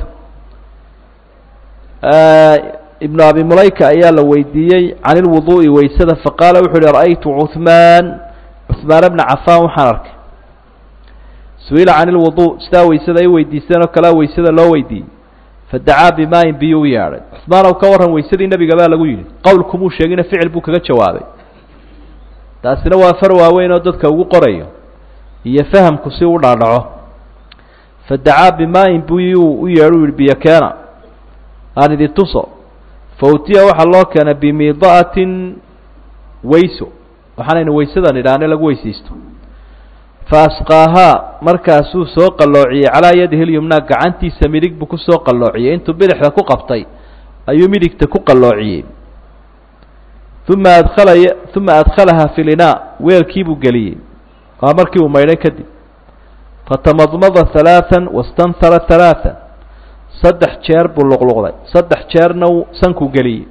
ibnu abi mulayka ayaa la weydiiyey can ilwuduu'i waysada faqaala wuxu uhi ra'aytu cuثmaan cuثmaan bna cafaan waxaan arkay su-ila can ilwudu sidaa waysada ay weydiisteen oo kalea waysada loo weydiiyey fadacaa bimaayin biyo u yeadhay cuثmaan ow ka warran waysadii nebiga baa lagu yidhi qowlkumuu sheegina ficil buu kaga jawaabay taasina waa far waaweyn oo dadka ugu qorayo iyo fahamku si u dhaadhaco fadacaa bimaayin biyuu u yeedhu yihi biyo keena aan idin tuso fautiya waxaa loo keenay bimida'atin wayso waxaanaynu waysadan idhaahne lagu weysaysto fa asqaahaa markaasuu soo qalloociyey calaa yadihi lyumnaa gacantiisa midig buu kusoo qalloociyey intuu bidixda ku qabtay ayuu midigta ku qalloociyey uma adkhala uma adkhalaha fi linaa weelkiibuu geliyey waa markii uu maydhay kadib fatamadmada halaaan wastanhara halaaan saddex jeer buu luqluqday saddex jeerna sankuu geliyey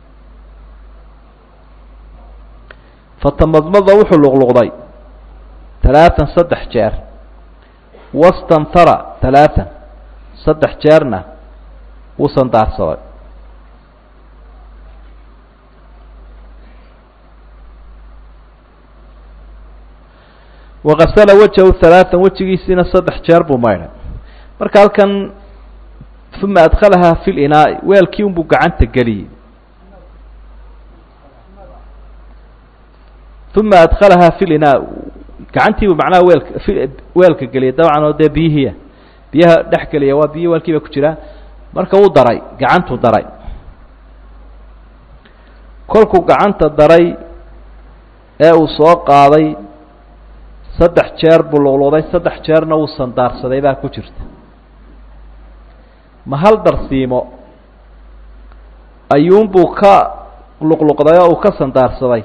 fatamadmada wuxuu luqluqday halaaan saddex jeer wastanhara halaaan saddex jeerna wuu sandaarsaday wakasala wajahu halaatan wejigiisiina saddex jeer buu maydhay marka halkan uma adkhalahaa fi linaa'i weelkii unbuu gacanta geliyey uma adkhalahaa fi linaa gacantiibuu macnaha weelka weelka geliyay dabcan oo dee biyihiia biyaha dhex geliya waa biyihi weelkii ba ku jiraa marka wuu daray gacantuu daray kolkuu gacanta daray ee uu soo qaaday saddex jeer buu luqluqday saddex jeerna wuu sandaarsaday baa ku jirta ma hal darsiimo ayuunbuu ka luqluqday oo uu ka sandaarsaday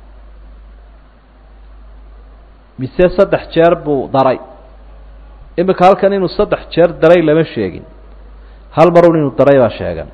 mise saddex jeer buu daray imika halkan inuu saddex jeer daray lama sheegin hal marun inuu daray baa sheegan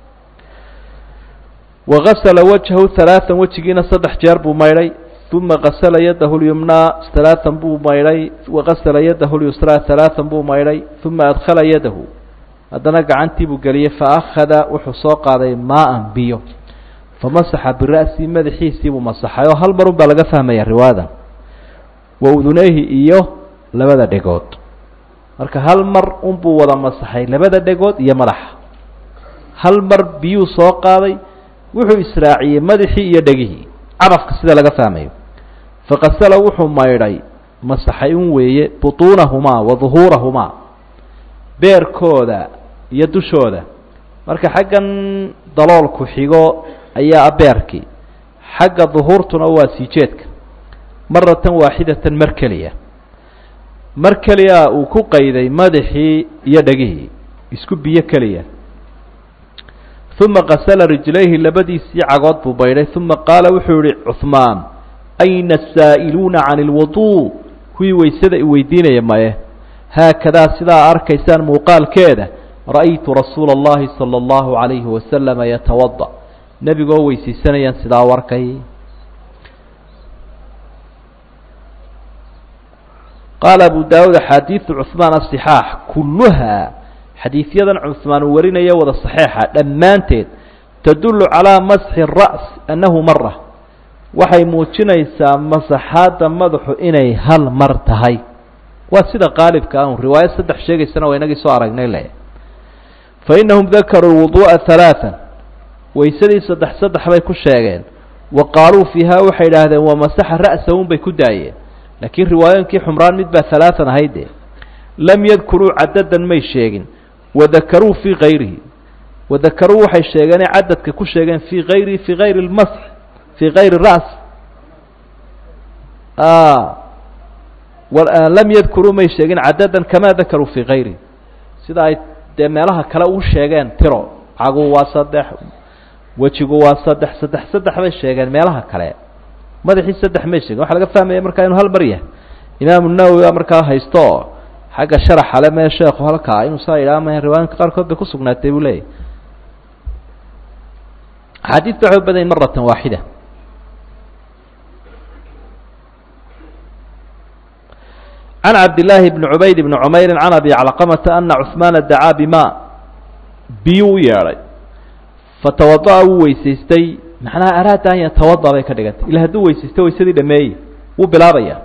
wagasala wajhahu halaatan wejigiina saddex jeer buu maydhay uma gasala yadahu lyumnaa halaatan buu maydhay wagasala yadahu lyusraa halaatan buu maydhay uma adkhala yadahu haddana gacantii buu geliyey faakhada wuxuu soo qaaday maa-an biyo famasaxa bira'sii madaxiisii buu masaxay oo hal marun baa laga fahmaya riwaayada wa udunayhi iyo labada dhegood marka hal mar unbuu wada masaxay labada dhegood iyo madaxa hal mar biyuu soo qaaday wuxuu israaciyey madaxii iyo dhegihii carafka sida laga fahmayo faqasala wuxuu maydhay masaxay un weeye butuunahumaa wa duhuurahumaa beerkooda iyo dushooda marka xaggan daloolku xigo ayaa beerkii xagga duhuurtuna waa sii jeedka maratan waaxidatan mar keliya mar keliya uu ku qayday madaxii iyo dhegihii isku biyo keliya uma qasala rijlayhi labadiisii cagood buu baydhay uma qaala wuxuu yihi cuhmaan ayna asaa'iluuna can ilwuduu kuwii waysada i weydiinaya maye haakadaa sidaa arkaysaan muuqaalkeeda ra'aytu rasuula اllahi salى اllahu عalayhi wasalama yatawada nebigoo weysaysanayaan sidaa u arkay qaala abu daawuud axaadiidu cuثmaan asixaax kulluhaa xadiidyadan cuثmaan uu warinaya wada saxeixa dhammaanteed tadullu calaa masxi الra's annahu mara waxay muujinaysaa masaxaadda madaxu inay hal mar tahay waa sida qaalibka ah un riwaayo saddex sheegaysana waa inagii soo aragnay le fa innahum dakaruu lwuduu'a halaaan waysadii saddex saddex bay ku sheegeen wa qaaluu fiiha waxay idhaahdeen waa masaxa ra'sa un bay ku daayeen laakiin riwaayooyinkii xumraan mid baa halaatan ahayde lam yadkuruu cadadan may sheegin wadakaruu fii kayrihi wadakaruu waxay sheegeenay cadadka ku sheegeen fii ayrihi fii ayri lmasx fii kayri ra's lam yadkuruu may sheegin cadadan kamaa dakaruu fii kayrihi sida ay dee meelaha kale u sheegeen tiro cagu waa saddex wejigu waa saddex saddex saddex bay sheegeen meelaha kale madaxii saddex may sheegin waxa laga fahmaya markaa inuu hal mar yahay imaamu nawowi baa markaa haysto oo xagga sharaxa le mee sheekhu halkaa inuu saa yidhaha maya riwaayinka qaarkood bay kusugnaatay buu leeyahy axaadiista waxay u badayin maratan waaxida can cabdillaahi bni cubayd bni cumeyrin can abi calqamata ana cuhmaana dacaa bima biyuu u yeedhay fatawada'a wuu weysaystay macnaha araada an yatawada bay ka dhigantay ila hadduu weysaysto waysadii dhameeyey wuu bilaabaya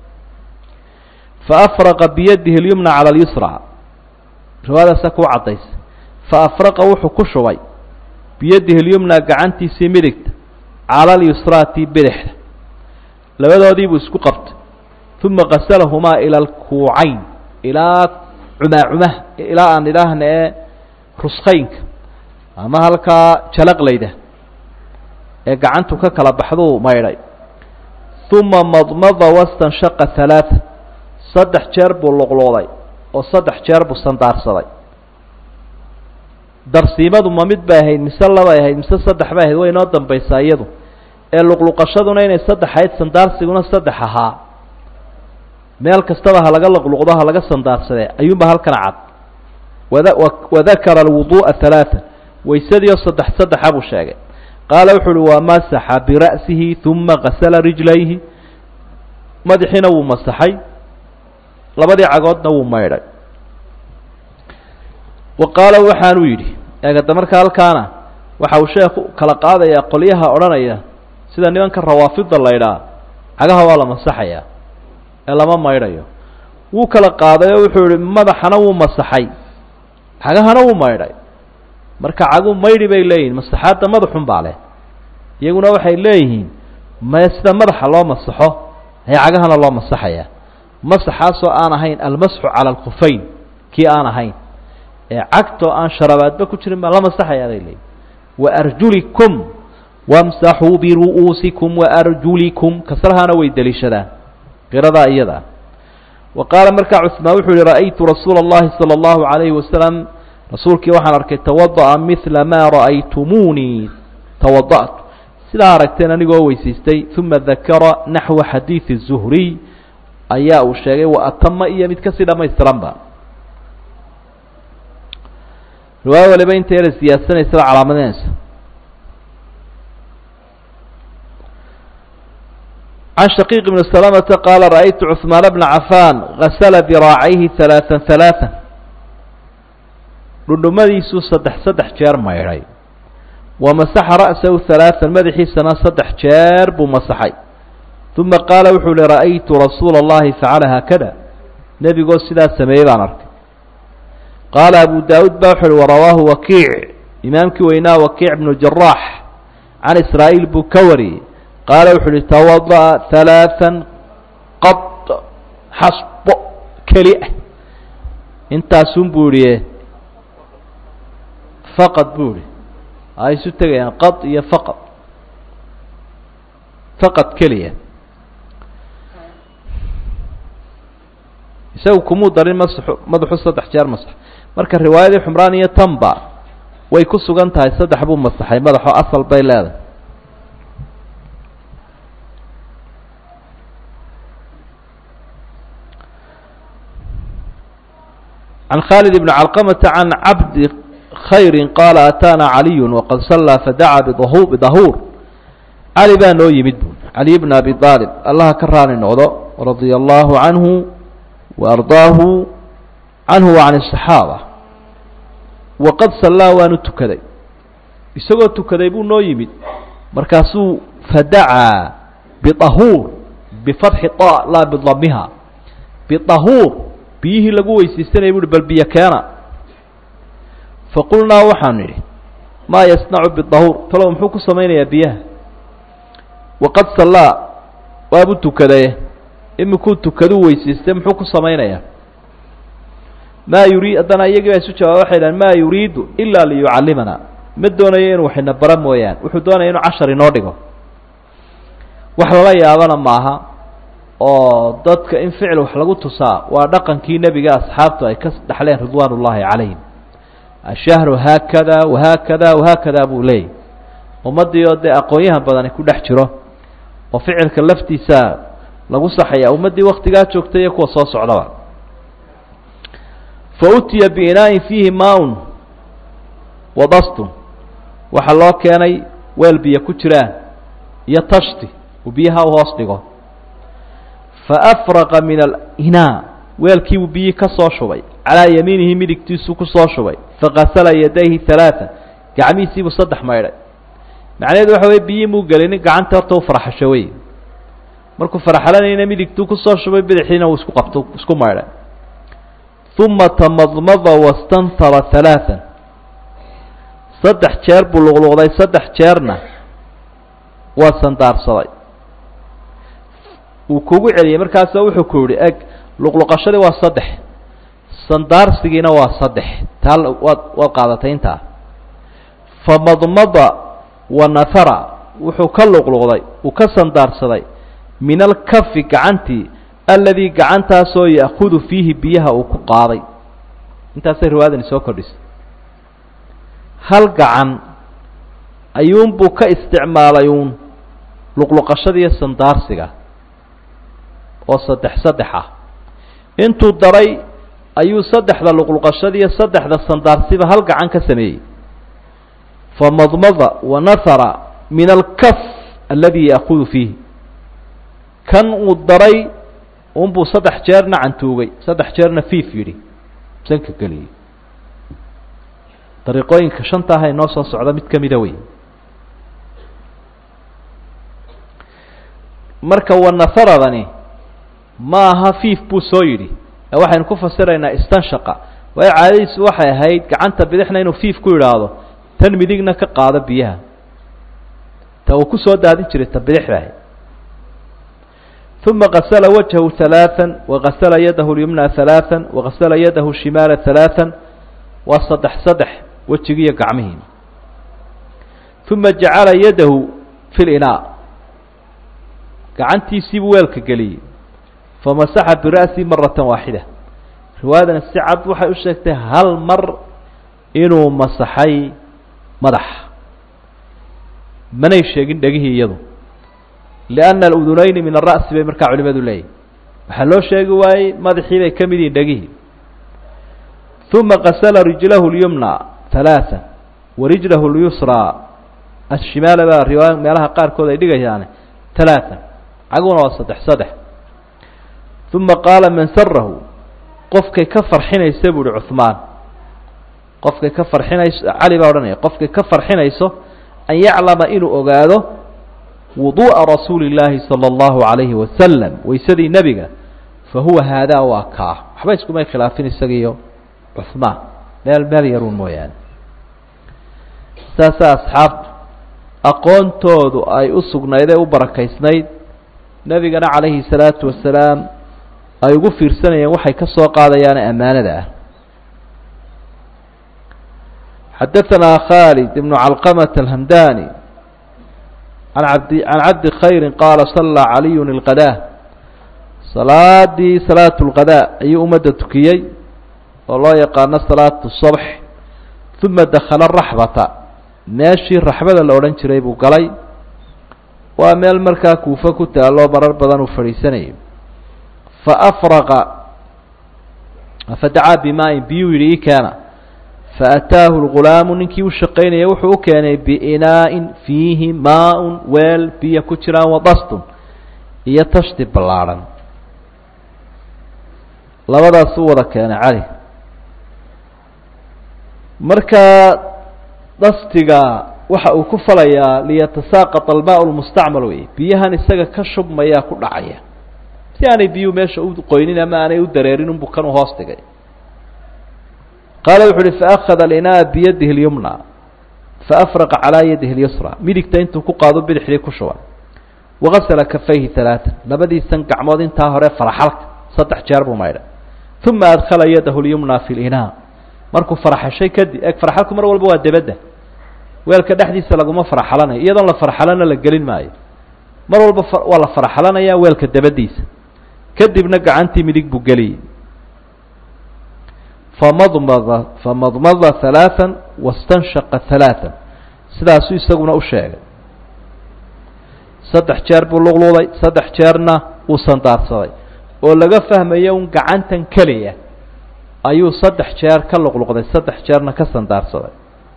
faafraqa biyadihi اlyumna cala اlyusra riwaayadaasa kuu cadaysa faafraqa wuxuu ku shubay biyadihi اlyumna gacantiisii midigta cala اlyusraati bidixda labadoodiibuu isku qabtay uma qasalahumaa ila alkuucayn ilaa cumaacumaha ilaa aan idhaahna ee ruskaynka ama halkaa jalaqlayda ee gacantu ka kala baxduu maydhay uma madmada wastanshaqa halaaa saddex jeer buu luqluuday oo saddex jeer buu sandaarsaday darsiimadu ma mid bay ahayd mise labay ahayd mise saddex bay ahayd way inoo dambaysaa iyadu ee luqluqashaduna inay saddex ahayd sandaarsiguna saddex ahaa meel kastaba ha laga luqluqdo ha laga sandaarsadee ayuunba halkan cad wada wadakara alwuduu'a halaaa waysadii oo saddex saddexa buu sheegay qaala wuxu uhi waa masaxa bira'sihi uma gasala rijlayhi madaxiina wuu masaxay labadii cagoodna wuu maydhay wa qaala waxaanuu yidhi eegada marka halkaana waxa uu sheekhu kala qaadayaa qolyaha odhanaya sida nimanka rawaafida la ydhaa cagaha waa la masaxayaa ee lama maydhayo wuu kala qaaday oo wuxuu yihi madaxana wuu masaxay cagahana wuu maydhay marka cagu maydhi bay leeyihin masaxaadda madaxun baa leh iyaguna waxay leeyihiin maya sida madaxa loo masaxo ayaa cagahana loo masaxaya masaxaasoo aan ahayn almasxu cala alkufayn kii aan ahayn ee cagtoo aan sharabaadba ku jirin baa la masaxayaa bay leeyihin waarjulikum wamsaxuu biru'uusikum waarjulikum kasrahaana way deliishadaan qiradaa iyada wa qaala markaa cusmaan wuxuu yihi ra'aytu rasuula اllahi salى اllahu عalayhi wasalam rasuulkii waxaan arkay tawada'a mila maa ra'aytumuunii tawada'tu sidaa aragteen anigoo weysaystay uma dakara naxwa xadiidi zuhriy ayaa uu sheegay wa atama iyo mid kasii dhamaystiranba riwaayo waliba inta yara siyaadsanaysaa calaamadinaysa can shaqiiq bni salamata qaala ra'aytu cuثmaan bna cafaan gasala diraacayhi halaaan halaaan dhundhumadiisuu saddex saddex jeer maydhay wa masaxa ra'sahu halaaan madaxiisana saddex jeer buu masaxay uma qaala wuxuu uhi ra'aytu rasuula اllahi facala haakada nebigoo sidaa sameeyey baan arkay qaala abu daawuud ba wuxu uhi warawaahu wakiic imaamkii weynaa wakiic bnu jaraax can israa'iil buu ka wariyey qaala wuxu uhi tawada'a halaaan qad xasbo keli ah intaasun buu ihi faqad buu ihi ay isu tegayaan qad iyo faqad faqad keliya isagu kumuu darin masaxu madaxu saddex jeer masax marka riwaayadii xumraan iyo tanba way ku sugan tahay saddex buu masaxay madaxo asal bay leedahay can khaalid bni calqamata can cabdi khayri qaala ataana caliyu waqad sallaa fadacaa bidahu bidahuur cali baa noo yimid bu caliy bna abi aalib allaha ka raali noqdo radia allahu canhu وأرضاه عنه وعن الصحاabة وqad صلaa waanu tukaday isagoo tukaday buu noo yimid markaasuu fadacaa بطahuur بفتحi طا laa بضamiha بطahuur biyihii lagu weysaysanaya bu uhi bal biyo keena faqulnaa waxaanu idhi maa yasnacu bالطahuur talow muxuu ku samaynayaa biyaha وaqad صalaa waabu tukadaye imikuu tukaduu weysaystay muxuu ku samaynayaa maa yurii haddana iyagii baa isu jawaaba waxay dhahan maa yuriidu ilaa liyucallimana ma doonayo inuu waxina bara mooyaan wuxuu doonaya inuu cashar inoo dhigo wax lala yaabana maaha oo dadka in ficil wax lagu tusaa waa dhaqankii nebiga asxaabtu ay ka dhexleen ridwaan ullaahi calayhim ashahru haakada wahaakada wahaakada buu leeyay ummaddii oo dee aqoon-yahan badani ku dhex jiro oo ficilka laftiisa lagu saxaya ummaddii waktigaa joogtay iyo kuwa soo socdaba fa utiya biinaain fiihi maaun wadastun waxaa loo keenay weel biyo ku jiraan iyo tashti uu biyaha u hoos dhigo fa afraqa min alinaa weelkiibuu biyii ka soo shubay calaa yamiinihi midigtiisuu ku soo shubay fakasala yadayhi halaaa gacmihiisiibuu saddex maydhay macnaheedu waxa weye biyii muu gelinin gacanta horta u faraxasho wey markuu faraxalanayna midigtuu kusoo shubay bidaxiina uu isku qabto isku maydhay uma tamadmada wastantara halaaan saddex jeer buu luqluqday saddex jeerna waa sandaarsaday uu kugu celiyey markaasa wuxuu ku yihi eg luqluqashadii waa saddex sandaarsigiina waa saddex taa waad waad qaadatay intaa famadmada wa nahara wuxuu ka luqluqday uu ka sandaarsaday min alkafi gacantii aladii gacantaasoo ya'kudu fiihi biyaha uu ku qaaday intaasay riwaayadani soo kordhisay hal gacan ayuunbuu ka isticmaalay uun luqluqashadiiyo sandaarsiga oo saddex saddex ah intuu daray ayuu saddexda luqluqashadiiyo saddexda sandaarsiba hal gacan ka sameeyey famadmada wa nahara min alkaf aladi ya'kudu fiihi kan uu daray unbuu saddex jeerna cantuugay saddex jeerna fiif yidhi sanka geliyey dariiqooyinka shanta ah ee noo soo socda mid kamida wey marka wanaharadani ma aha fiif buu soo yidhi ee waxaynu ku fasiraynaa istanshaqa waayo caadadiisu waxay ahayd gacanta bidixna inuu fiif ku yidhaahdo tan midigna ka qaado biyaha ta uu kusoo daadin jiray ta bidixdaah uma gasla wajhahu ثalaaثa wagasla yadahu lyumna ثalaaثa wagasla yadahu shimaala ثalaaثa waa saddex saddex wejigiiyo gacmihii uma jacala yadahu fi linaa gacantiisiibuu weelka geliyey famasaxa bira'si marata waaxida riwaayadani si cad waxay u sheegtay hal mar inuu masaxay madaxa manay sheegin dhegihii iyadu lianna aludunayni min ara'si bay markaa culimadu leeyihin waxaa loo sheegi waayey madaxii bay ka mid yihin dhegihii uma gasla rijlahu lyumna halaaa wa rijlahu lyusraa ashimaala baa riwaaya meelaha qaarkood ay dhigayaane halaaa caguna waa saddex saddex uma qaala man sarahu qofkay ka farxinaysa buu uhi cuhmaan qofkay ka farxinayso cali baa odhanaya qofkay ka farxinayso an yaclama inuu ogaado wuduu'a rasuuli اllaahi salى اllahu عalayhi wasalam waysadii nebiga fa huwa haadaa waa kaa waxba iskumay khilaafin isagiiyo cuhmaan meel meel yaruun mooyaane saasaa asxaabtu aqoontoodu ay u sugnayd ee u barakaysnayd nebigana calayhi salaatu wasalaam ay ugu fiirsanayeen waxay ka soo qaadayaane ammaanada ah xadaثanaa khaalid ibnu calqamة alhamdani an abdi can cabdi khayri qaala salaa caliyu اlqadaa salaadii salaat اlqadaa ayuu ummadda tukiyey oo loo yaqaano salaatu الصabx uma dakala raxbata meeshii raxbada la odhan jiray buu galay waa meel markaa kuufo ku taalloo marar badan uu fadhiisanayo faafraqa fadacaa bimaa-in biyuu yidhi ii keena faataahu lgulaamu ninkii u shaqaynaya wuxuu u keenay biinaa'in fiihi maa-un weel biyo ku jiraan wadastun iyo tashti ballaadhan labadaasuu wada keenay cali markaa dastiga waxa uu ku falayaa liyatasaaqط almaa lmustacmal wey biyahan isaga ka shubmayaa ku dhacaya si aanay biyuhu meesha u qoynin ama aanay u dareerin unbu kan u hoos dhigay qaala wuxu uhi faأkhada اlinaa biyadihi اlyumna faafraqa calىa yadihi اlyusra midigta intuu ku qaado bidixdii ku shuba wagasla kafayhi ثalaaثa labadiisan gacmood intaa hore faraxalka saddex jeer buu maydhay uma adkhala yadahu اlyumna fi اlinaa markuu faraxashay kadib e faraxalku mar walba waa debadda weelka dhexdiisa laguma faraxalanayo iyadoon la farxalana la gelin maayo mar walba waa la farxalanaya weelka dabadiisa kadibna gacantii midig buu geliyey famadmada famadmada halaaa wastanshaqa halaaa sidaasuu isaguna u sheegay saddex jeer buu luqluuday saddex jeerna uu sandaarsaday oo laga fahmayo un gacantan keliya ayuu saddex jeer ka luqluqday saddex jeerna ka sandaarsaday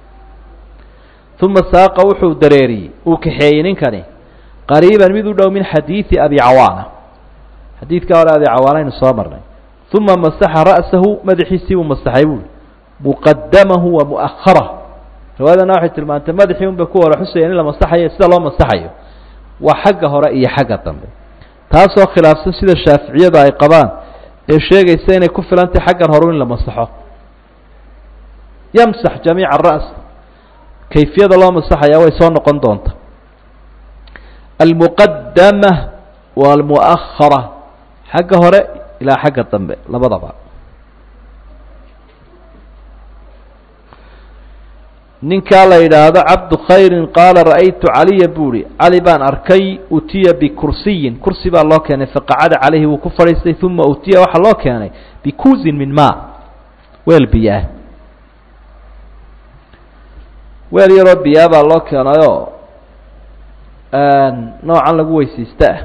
uma saaqa wuxuu dareeriyey uu kaxeeyey ninkani qariiban mid u dhow min xadiidi abi cawaana xadiidkaa hore abi cawaana aynu soo marnay uma masaxa ra'sahu madaxiisii buu masaxay buui muqadamahu wa mu'aharah riwaayadana waxay tilmaantay madaxii un bay ku hore xusayeen in la masaxayo sida loo masaxayo waa xagga hore iyo xagga dambe taasoo khilaafsan sida shaaficiyadu ay qabaan ee sheegaysa inay ku filantahy xaggan horu in la masaxo yamsax jamiica aras kayfiyada loo masaxayaa way soo noqon doonta almuqadama walmu'ahara xagga hore ilaa xagga dambe labadaba ninkaa la yidhaahdo cabdu khayrin qaala ra'aytu caliya buuhi cali baan arkay utiya bikursiyin kursi baa loo keenay faqacada calayhi wuu ku fadhiistay uma utiya waxaa loo keenay bikuusin min maa weel biyo ah weel yaroo biyaa baa loo keenayoo noocan lagu weysaysta ah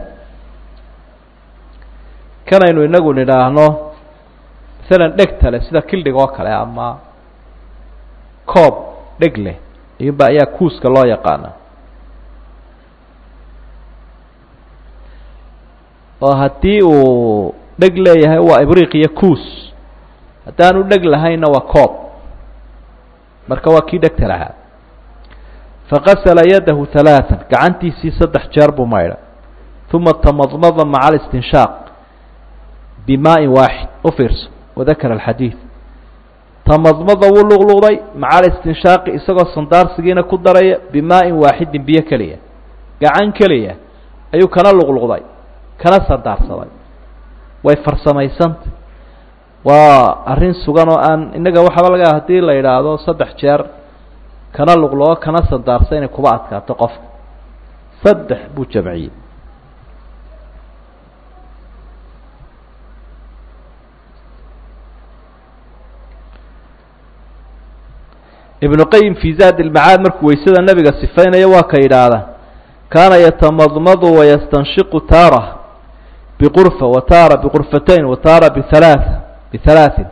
kanaynu inagu nidhaahno masalan dhegta leh sida kildhig oo kale ama coob dheg leh iyuba ayaa kuuska loo yaqaana oo haddii uu dheg leeyahay waa ibriiq iyo kuus haddaanu dheg lahaynna waa coob marka waa kii dhegta lahaa faqasala yadahu halaatan gacantiisii saddex jeer buu maydhay uma tamadmada maca alistinshaaq bimaain waaxid u fiirso wadakara alxadiid tamadmada wuu luqluqday maca alistinshaaqi isagoo sandaarsigiina ku daraya bimaain waaxidin biyo keliya gacan keliya ayuu kana luqluqday kana sandaarsaday way farsamaysanta waa arrin sugan oo aan innaga waxaaba laga hadii la yidhaahdo saddex jeer kana luqluqo kana sandaarsa inay kuba adkaato qofka saddex buu jamciyey ibnu qayim fii zaad ilmacaad markuu weysada nebiga sifaynayo waa ka yidhaahda kaana yatamadmadu wayastanshiqu taara biqurfa wa taara biqurfatayn wa taara bihalaaث bihalaaثin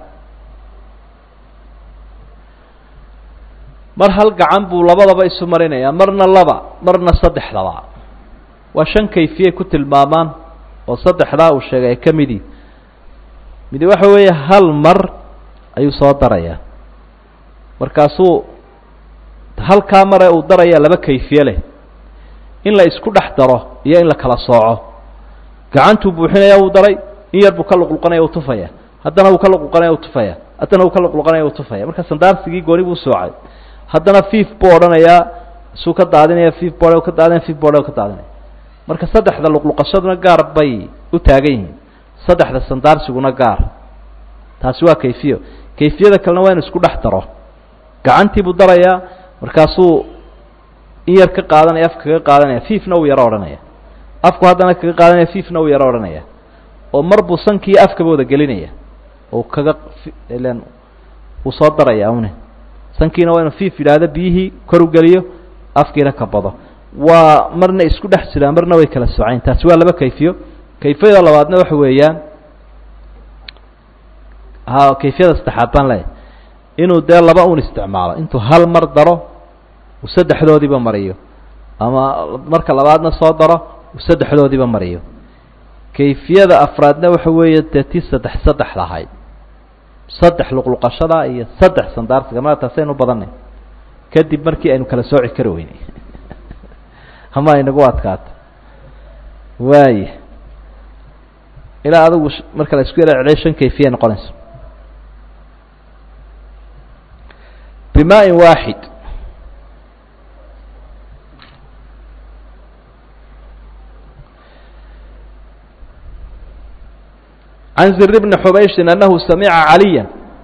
mar hal gacan buu labadaba isu marinayaa marna laba marna saddexdaba waa shan kayfiyay ku tilmaamaan oo saddexdaa uu sheegay ay ka midii midi waxa weeye hal mar ayuu soo darayaa markaasuu halkaa mare uu daraya laba kayfiye leh in la isku dhex daro iyo in la kala sooco gacantuu buuxinaya uu daray in yar buu ka luqluqanaya u tufaya haddana uu ka luqluqanaya u tufaya haddana uu ka luqluqanaya u tufaya marka sandaarsigii gooni buu soocay haddana fiif buu odhanayaa isuu ka daadinaya fiif boo ka daadinaya fiif boo ka daadinaya marka saddexda luqluqashaduna gaar bay u taagan yihiin saddexda sandaarsiguna gaar taasi waa kayfiyo kayfiyada kalena waa inu isku dhex daro gacantii buu darayaa markaasuu in yar ka qaadanaya afka kaga qaadanaya fiifna uu yaro odhanaya afku haddana kaga qaadanaya fiifna uu yaro odhanaya oo mar buu sankii afkaba wada gelinaya oo kaga ilen uu soo daraya une sankiina waa inuu fiif yidhaahdo biyihii kor u geliyo afkiina ka bado waa marna isku dhex jiraan marna way kala socayn taasi waa laba kayfiyo kayfiyada labaadna waxa weeyaan ha kayfiyada saddexaad baan leeyahy inuu dee laba un isticmaalo intuu hal mar daro uu saddexdoodiiba mariyo ama marka labaadna soo daro uu saddexdoodiiba mariyo kayfiyada afraadna waxa weeye dee tii saddex saddex lahayd saddex luqluqashada iyo saddex sandaarsiga ma taasaynu badanay kadib markii aynu kala sooci kari weynay ama aynagu adkaato waaya ilaa adigu marka la isku yara celiyo shan kayfiya noqonayso bimaaءi waaxid can zir bni xubayshin anahu samica caliya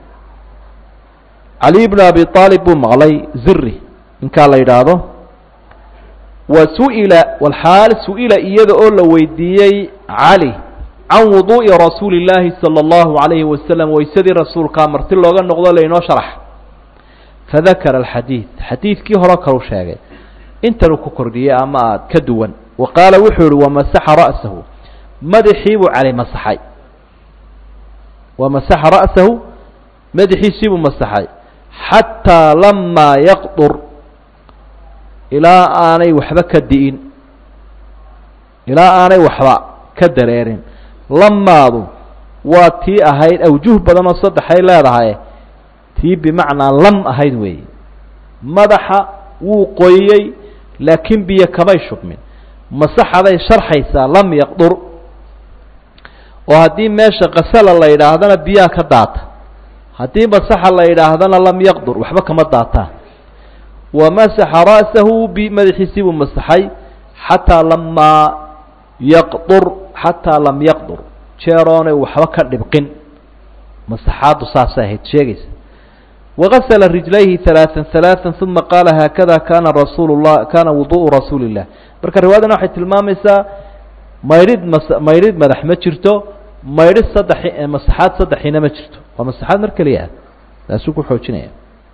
caliy bn abi aalib buu maqlay ziri ninkaa la yidhaahdo wa su'ila walxaal su-ila iyada oo la weydiiyey cali can wuduu'i rasuuli اllaahi salى اllahu alayhi wasalam weysadii rasuulkaa marti looga noqdo lainoo sharax fadakara alxadiid xadiidkii hore kalu sheegay intanuu ku kordhiyey ama aad ka duwan wa qaala wuxuu yihi wamasaxa ra'sahu madaxii buu cali masaxay wamasaxa ra'sahu madaxiisii buu masaxay xataa lamaa yaqdur ilaa aanay waxba ka di'in ilaa aanay waxba ka dareerin lamaadu waa tii ahayd awjuh badan oo saddexay leedahay tii bimacnaa lam ahayd weeye madaxa wuu qoyey laakiin biyo kamay shubmin masaxaday sharxaysaa lam yaqdur oo haddii meesha kasala la yidhaahdana biyaha ka daata haddii masaxa la yidhaahdana lam yaqdur waxba kama daataan wamasaxa ra'sahu bi madaxiisii buu masaxay xataa lamaa yaqdur xataa lam yaqdur jeeroonay waxba ka dhibqin masaxaaddu saasay ahayd sheegaysa وغسل رجليه ثلاثا ثلاثا ثم قال هكذا كان رsuل الlah kana وضوء رasuuل الlah marka riwaayadana waxay tilmaamaysaa maydhid mas maydhid madax ma jirto maydhid saddex masaxaad saddexiina ma jirto waa masaxaad mar keliya taasuu ku xoojinaya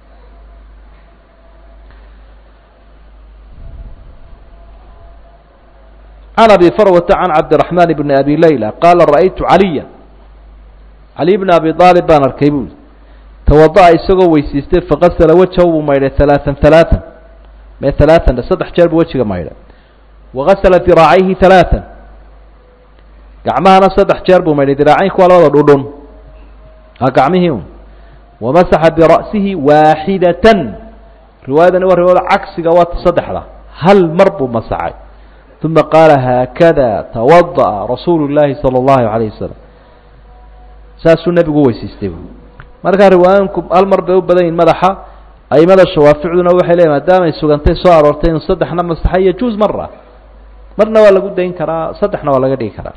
عن أبي فروة عن عبدالرحمن بن أبي ليلى قال رأيت عليا علي بن أبي طالب baan arkay bui twada'a isagoo weysiistay faqasala wajahu buu maydhay halaaan halaaan mee halaaan saddex jeer buu wejiga maydhay wagasala diraacayhi halaaan gacmahana saddex jeer buu maydhay diraacaynku waa labada dhudhun a gacmihii un wamasaxa bira'sihi waaxidatan riwaayadani waa riwaayada cagsiga waa ta saddexda hal mar buu masaxay uma qaala haakada tawada'a rasuulu llaahi sala allahu calayh wasalam saasuu nebigu weysiistay bu markaa riwaayooyinku hal mar bay u badan yihin madaxa aimada shawaaficduna waxay leeyiin maadaamay sugantay soo aroortay inuu saddexna masaxay yajuuz mara marna waa lagu dayn karaa saddexna waa laga dhigi karaa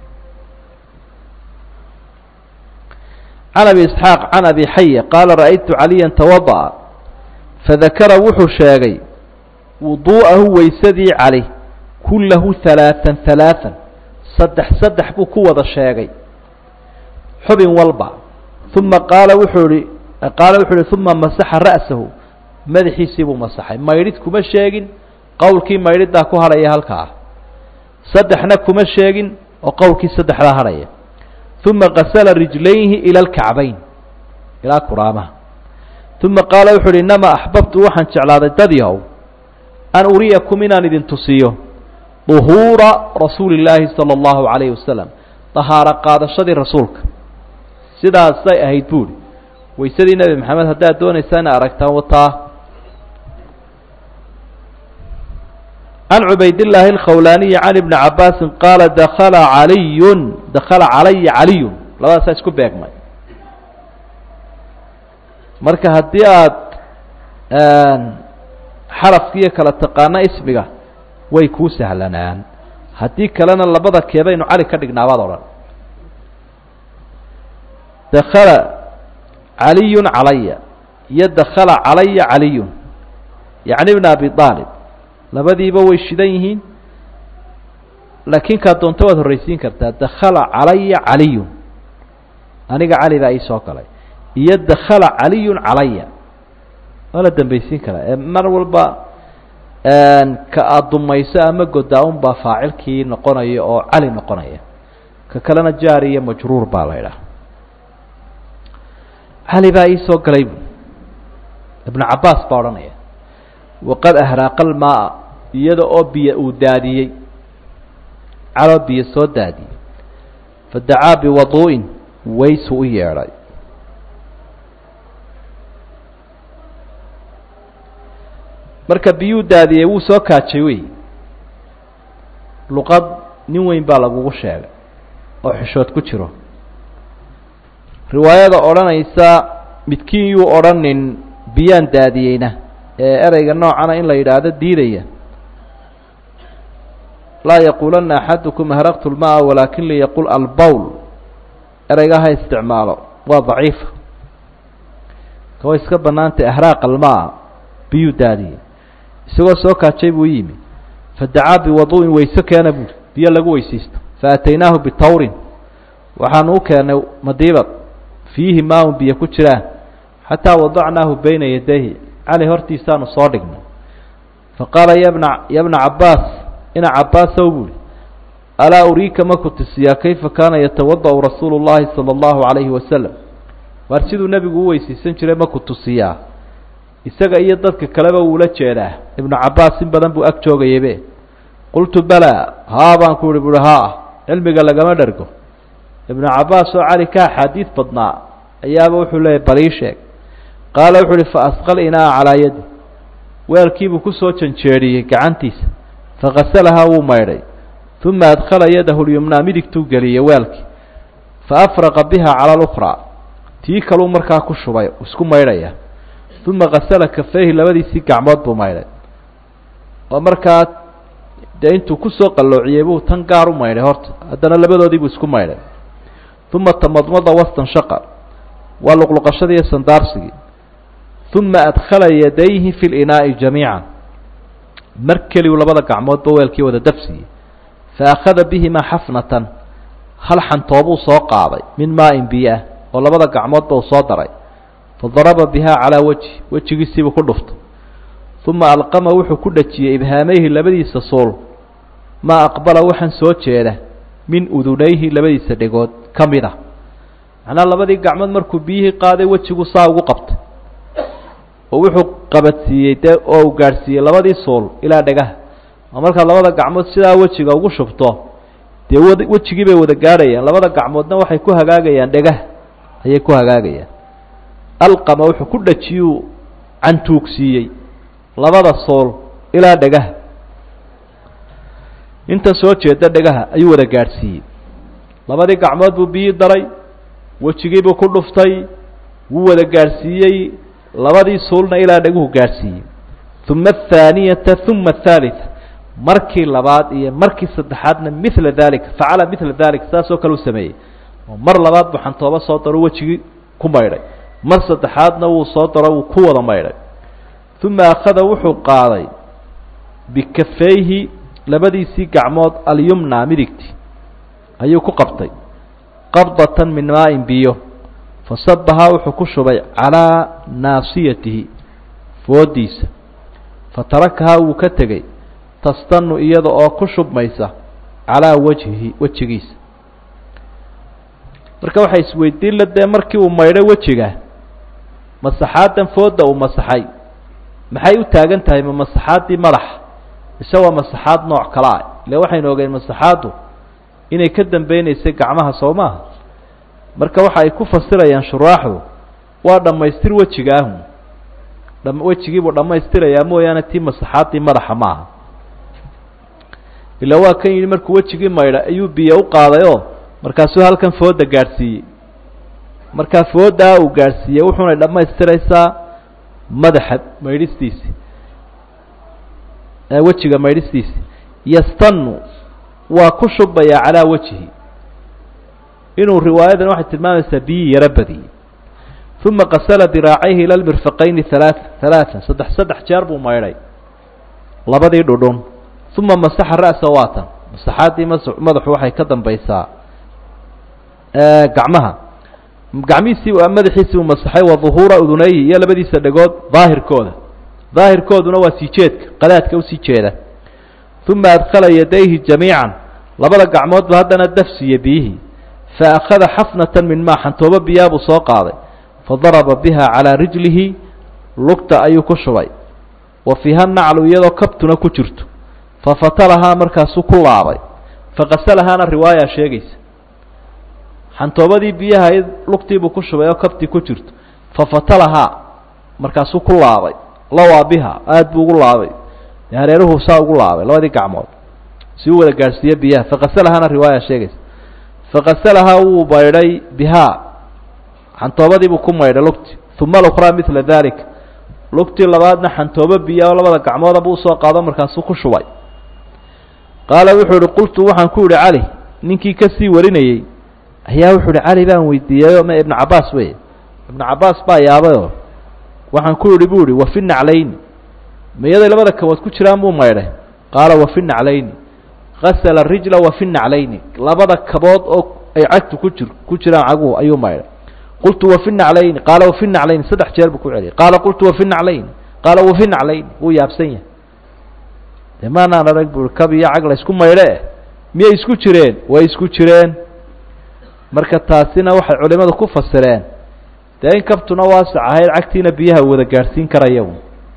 can abi isxaaq can abi xaya qaala ra'aytu caliya tawada'a fadakara wuxuu sheegay wuduu'ahu weysadii cali kullahu halaaan halaaan saddex saddex buu ku wada sheegay xubin walba uma qaala wuxuu ihi qaala wuxuu ihi uma masaxa ra'sahu madaxiisii buu masaxay maydhid kuma sheegin qowlkii maydhidaa ku hadhaya halkaa saddexna kuma sheegin oo qowlkii saddexdaa hadhaya uma qasala rijlayhi ila alkacbayn ilaa kuraamaha uma qaala wuxu uhi inamaa axbabtu waxaan jeclaaday dadyahow an uriyakum inaan idin tusiyo duhuura rasuuli illaahi sala allahu calayhi wasalam dahaaro qaadashadii rasuulka sidaasay ahayd buuri weysadii nebi maxamed haddaad doonaysaa ina aragtaan wataa can cubaydillaahi alkhawlaaniyi can ibni cabaasin qaala dakala caliyun dakala calaya caliyun labadaasaa isku beegmay marka haddii aad xarafkiiyo kala taqaano ismiga way kuu sahlanaan haddii kalena labada keebaynu cali ka dhignaabaad odhan dakala caliyun calaya iyo dakala calaya caliyun yacni ibna abi aalib labadiiba way shidan yihiin laakiin kaa doonto waad horraysiin kartaa dakala calaya caliyun aniga cali baa ii soo galay iyo dakala caliyun calaya waa la dambaysiin karaa ee mar walba ka aada dumayso ama godaa un baa faacilkii noqonaya oo cali noqonaya ka kalena jaari iyo majruur baa la idhaha cali baa ii soo galay bu ibnu cabaas baa odhanaya waqad ahraaqa almaaa iyada oo biyo uu daadiyey caloo biyo soo daadiyey fadacaa biwaduu'in waysu u yeedhay marka biyuu daadiyey wuu soo kaajay wey luqad nin weyn baa lagugu sheegay oo xishood ku jiro riwaayada odhanaysa midkiin yuu odhanin biyaan daadiyeyna ee ereyga noocana in la yidhaahdo diidaya laa yaquulanna axadukum ahraqtu lmaa walaakin liyaqul albowl ereyga ha isticmaalo waa daciifa kaway iska bannaantay ahraaq almaa biyuu daadiyey isagoo soo kaajay buu yimi fadacaa biwadu'in wayse keena buuri biyo lagu weysaysto faataynaahu bitawrin waxaanu u keennay madiibad fiihi maaun biyo ku jiraan xataa wadacnaahu bayna yadayhi cali hortiisaanu soo dhignay faqaala yabna yabna cabaas ina cabaasow buuri alaa uriika ma ku tusiyaa kayfa kaana yatawada'u rasuulu llahi sala allahu calayhi wasalam waar siduu nebigu u weysaysan jiray ma ku tusiyaa isaga iyo dadka kaleba wuula jeedaa ibnu cabaas in badan buu ag joogayaybe qultu balaa haa baan ku ihi buuhi haa cilmiga lagama dhergo ibnu cabaas oo cali ka axaadiid badnaa ayaaba wuxuu leeyahy balii sheeg qaala wuxuu uhi fa asqal inaa calaa yadi weelkiibuu kusoo janjeedhiyey gacantiisa fakasalahaa wuu maydhay uma adkhala yadahu lyumnaa midigtuu geliyey weelkii fa afraqa biha cala alukhraa tii kaluu markaa ku shubay isku maydhaya uma kasala kafeyhi labadiisii gacmood buu maydhay oo markaa dee intuu kusoo qalloociyey buu tan gaar u maydhay horta haddana labadoodii buu isku maydhay uma tamadmada wastanshaqa waa luqluqashadii iyo sandaarsigii uma adkhala yadayhi fi linaa'i jamiica mar keliyu labada gacmoodba weelkii wada dafsiyey fa akhada bihimaa xafnatan hal xantoobuu soo qaaday min maa-in biyo ah oo labada gacmoodba uu soo daray fadaraba bihaa calaa wejhi wejigiisiibuu ku dhuftay uma alqama wuxuu ku dhajiyey ibhaamayhi labadiisa suul maa aqbala waxaan soo jeeda min udunayhi labadiisa dhegood ka mid ah macnaha labadii gacmood markuu biyihii qaaday wejigu saa ugu qabtay oo wuxuu qabadsiiyey dee oo uu gaadhsiiyey labadii suul ilaa dhegaha oo markaad labada gacmood sidaa wejiga ugu shubto dee wad wejigii bay wada gaadhayaan labada gacmoodna waxay ku hagaagayaan dhegaha ayay ku hagaagayaan alqama wuxuu ku dhajiyuu cantuugsiiyey labada sool ilaa dhegaha inta soo jeeda dhegaha ayuu wada gaadhsiiyey labadii gacmood buu biyii daray wejigiibuu ku dhuftay wuu wada gaadhsiiyey labadii suulna ilaa dheguhu gaadhsiiyey uma athaaniyata uma athalitha markii labaad iyo markii saddexaadna mila dalika facala mila dalika saasoo kale u sameeyey oo mar labaad buu xantoobo soo daro wejigii ku maydhay mar saddexaadna wuu soo daro wuu ku wada maydhay uma akhada wuxuu qaaday bikafayhi labadiisii gacmood alyumna midigti ayuu ku qabtay qabdatan min maa-in biyo fasabahaa wuxuu ku shubay calaa naasiyatihi foodiisa fatarakahaa wuu ka tegey tastanu iyada oo ku shubmaysa calaa wajhihi wejigiisa marka waxay isweydiin la dee markii uu maydhay wejiga masaxaadan fooda uu masaxay maxay u taagan tahay ma masaxaaddii madaxa mise waa masaxaad nooc kale ah ile waxaynu ogeen masaxaaddu inay ka dambeynaysay gacmaha soo maaha marka waxa ay ku fasirayaan shuraaxdu waa dhammaystir wejigaahu dham wejigiibuu dhammaystirayaa mooyaane tii masaxaaddii madaxa ma aha ila waa kan yidhi markuu wejigii maydha ayuu biyo u qaaday oo markaasuu halkan fooda gaadhsiiyey markaa foodaa uu gaadhsiiyey wuxuunay dhammaystiraysaa madaxa maydhistiisi wejiga maydhistiisi yastanu waa ku shubayaa calaa wejhi inuu riwaayadan waxay tilmaamaysaa biyii yaro badiyey uma qasala diraacayhi ila lmirfaqayni halaa halaaan saddex saddex jeer buu maydhay labadii dhudhun uma masaxa ra'sa waatan masaxaaddii mas madaxu waxay ka dambaysaa gacmaha gacmihiisii madaxiisii uu masaxay wa duhuura udunayhi iyo labadiisa dhegood daahirkooda daahirkooduna waa sii jeedka qadaadka usii jeeda uma adkhala yadayhi jamiican labada gacmoodba haddana dafsiiye biyihii fa akhada xafnatan min maa xantoobo biyaa buu soo qaaday fadaraba biha calaa rijlihi lugta ayuu ku shubay wa fiiha naclu iyadoo kabtuna ku jirto fafatalahaa markaasuu ku laabay faqasalahaana riwaaya sheegaysa xantoobadii biyaha lugtiibuu ku shubay oo kabtii ku jirto fafatalahaa markaasuu ku laabay lawaa biha aada buu ugu laabay hareeruhu saa ugu laabay labadii gacmood si u wada gaadhsiiye biyaha faqasalahaana riwaaya sheegaysa faqasalahaa wuu maydhay bihaa xantoobadiibuu ku maydhay lugti uma alukhraa midla dalik lugtii labaadna xantoobo biya oo labada gacmooda buu usoo qaado markaasuu ku shubay qaala wuxuu ihi qultu waxaan ku idhi cali ninkii kasii warinayey ayaa wuxuu ihi cali baan weydiiyeyo ma ibnu cabaas wey ibnu cabaas baa yaabayoo waxaan ku idhi bu ihi wafi naclayni miyaday labada kabood ku jiraan buu maydhay qaala wafi naclayni gasala rijla wafi naclayni labada kabood oo ay cagtu ku jir ku jiraan caguhu ayuu maydhay qultu wafi naclayni qaala wafi naclayni saddex jeer buu ku celiyay qaala qultu wafi naclayni qaala wafi naclayni wuu yaabsan yahay de maanaan arag bui kab iyo cag la isku maydhe miyay isku jireen way isku jireen marka taasina waxay culimadu ku fasireen dee in kabtuna waasac ahayd cagtiina biyaha wada gaadhsiin karaya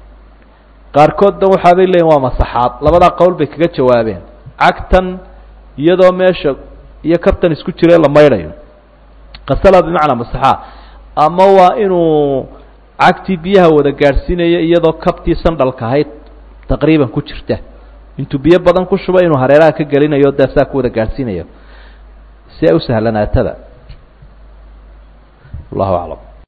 qaarkoodna waxaabay leeyiin waa masaxaad labadaa qowl bay kaga jawaabeen cagtan iyadoo meesha iyo kabtan isku jireen la maydhayo qasala bimacnaa masaxaa ama waa inuu cagtii biyaha wada gaadhsiinayo iyadoo kabtii sandhalka ahayd taqriiban ku jirta intuu biyo badan ku shuba inuu hareeraha ka gelinayo dee saa ku wada gaadhsiinayo si ay u sahlanaatada wallahu aclam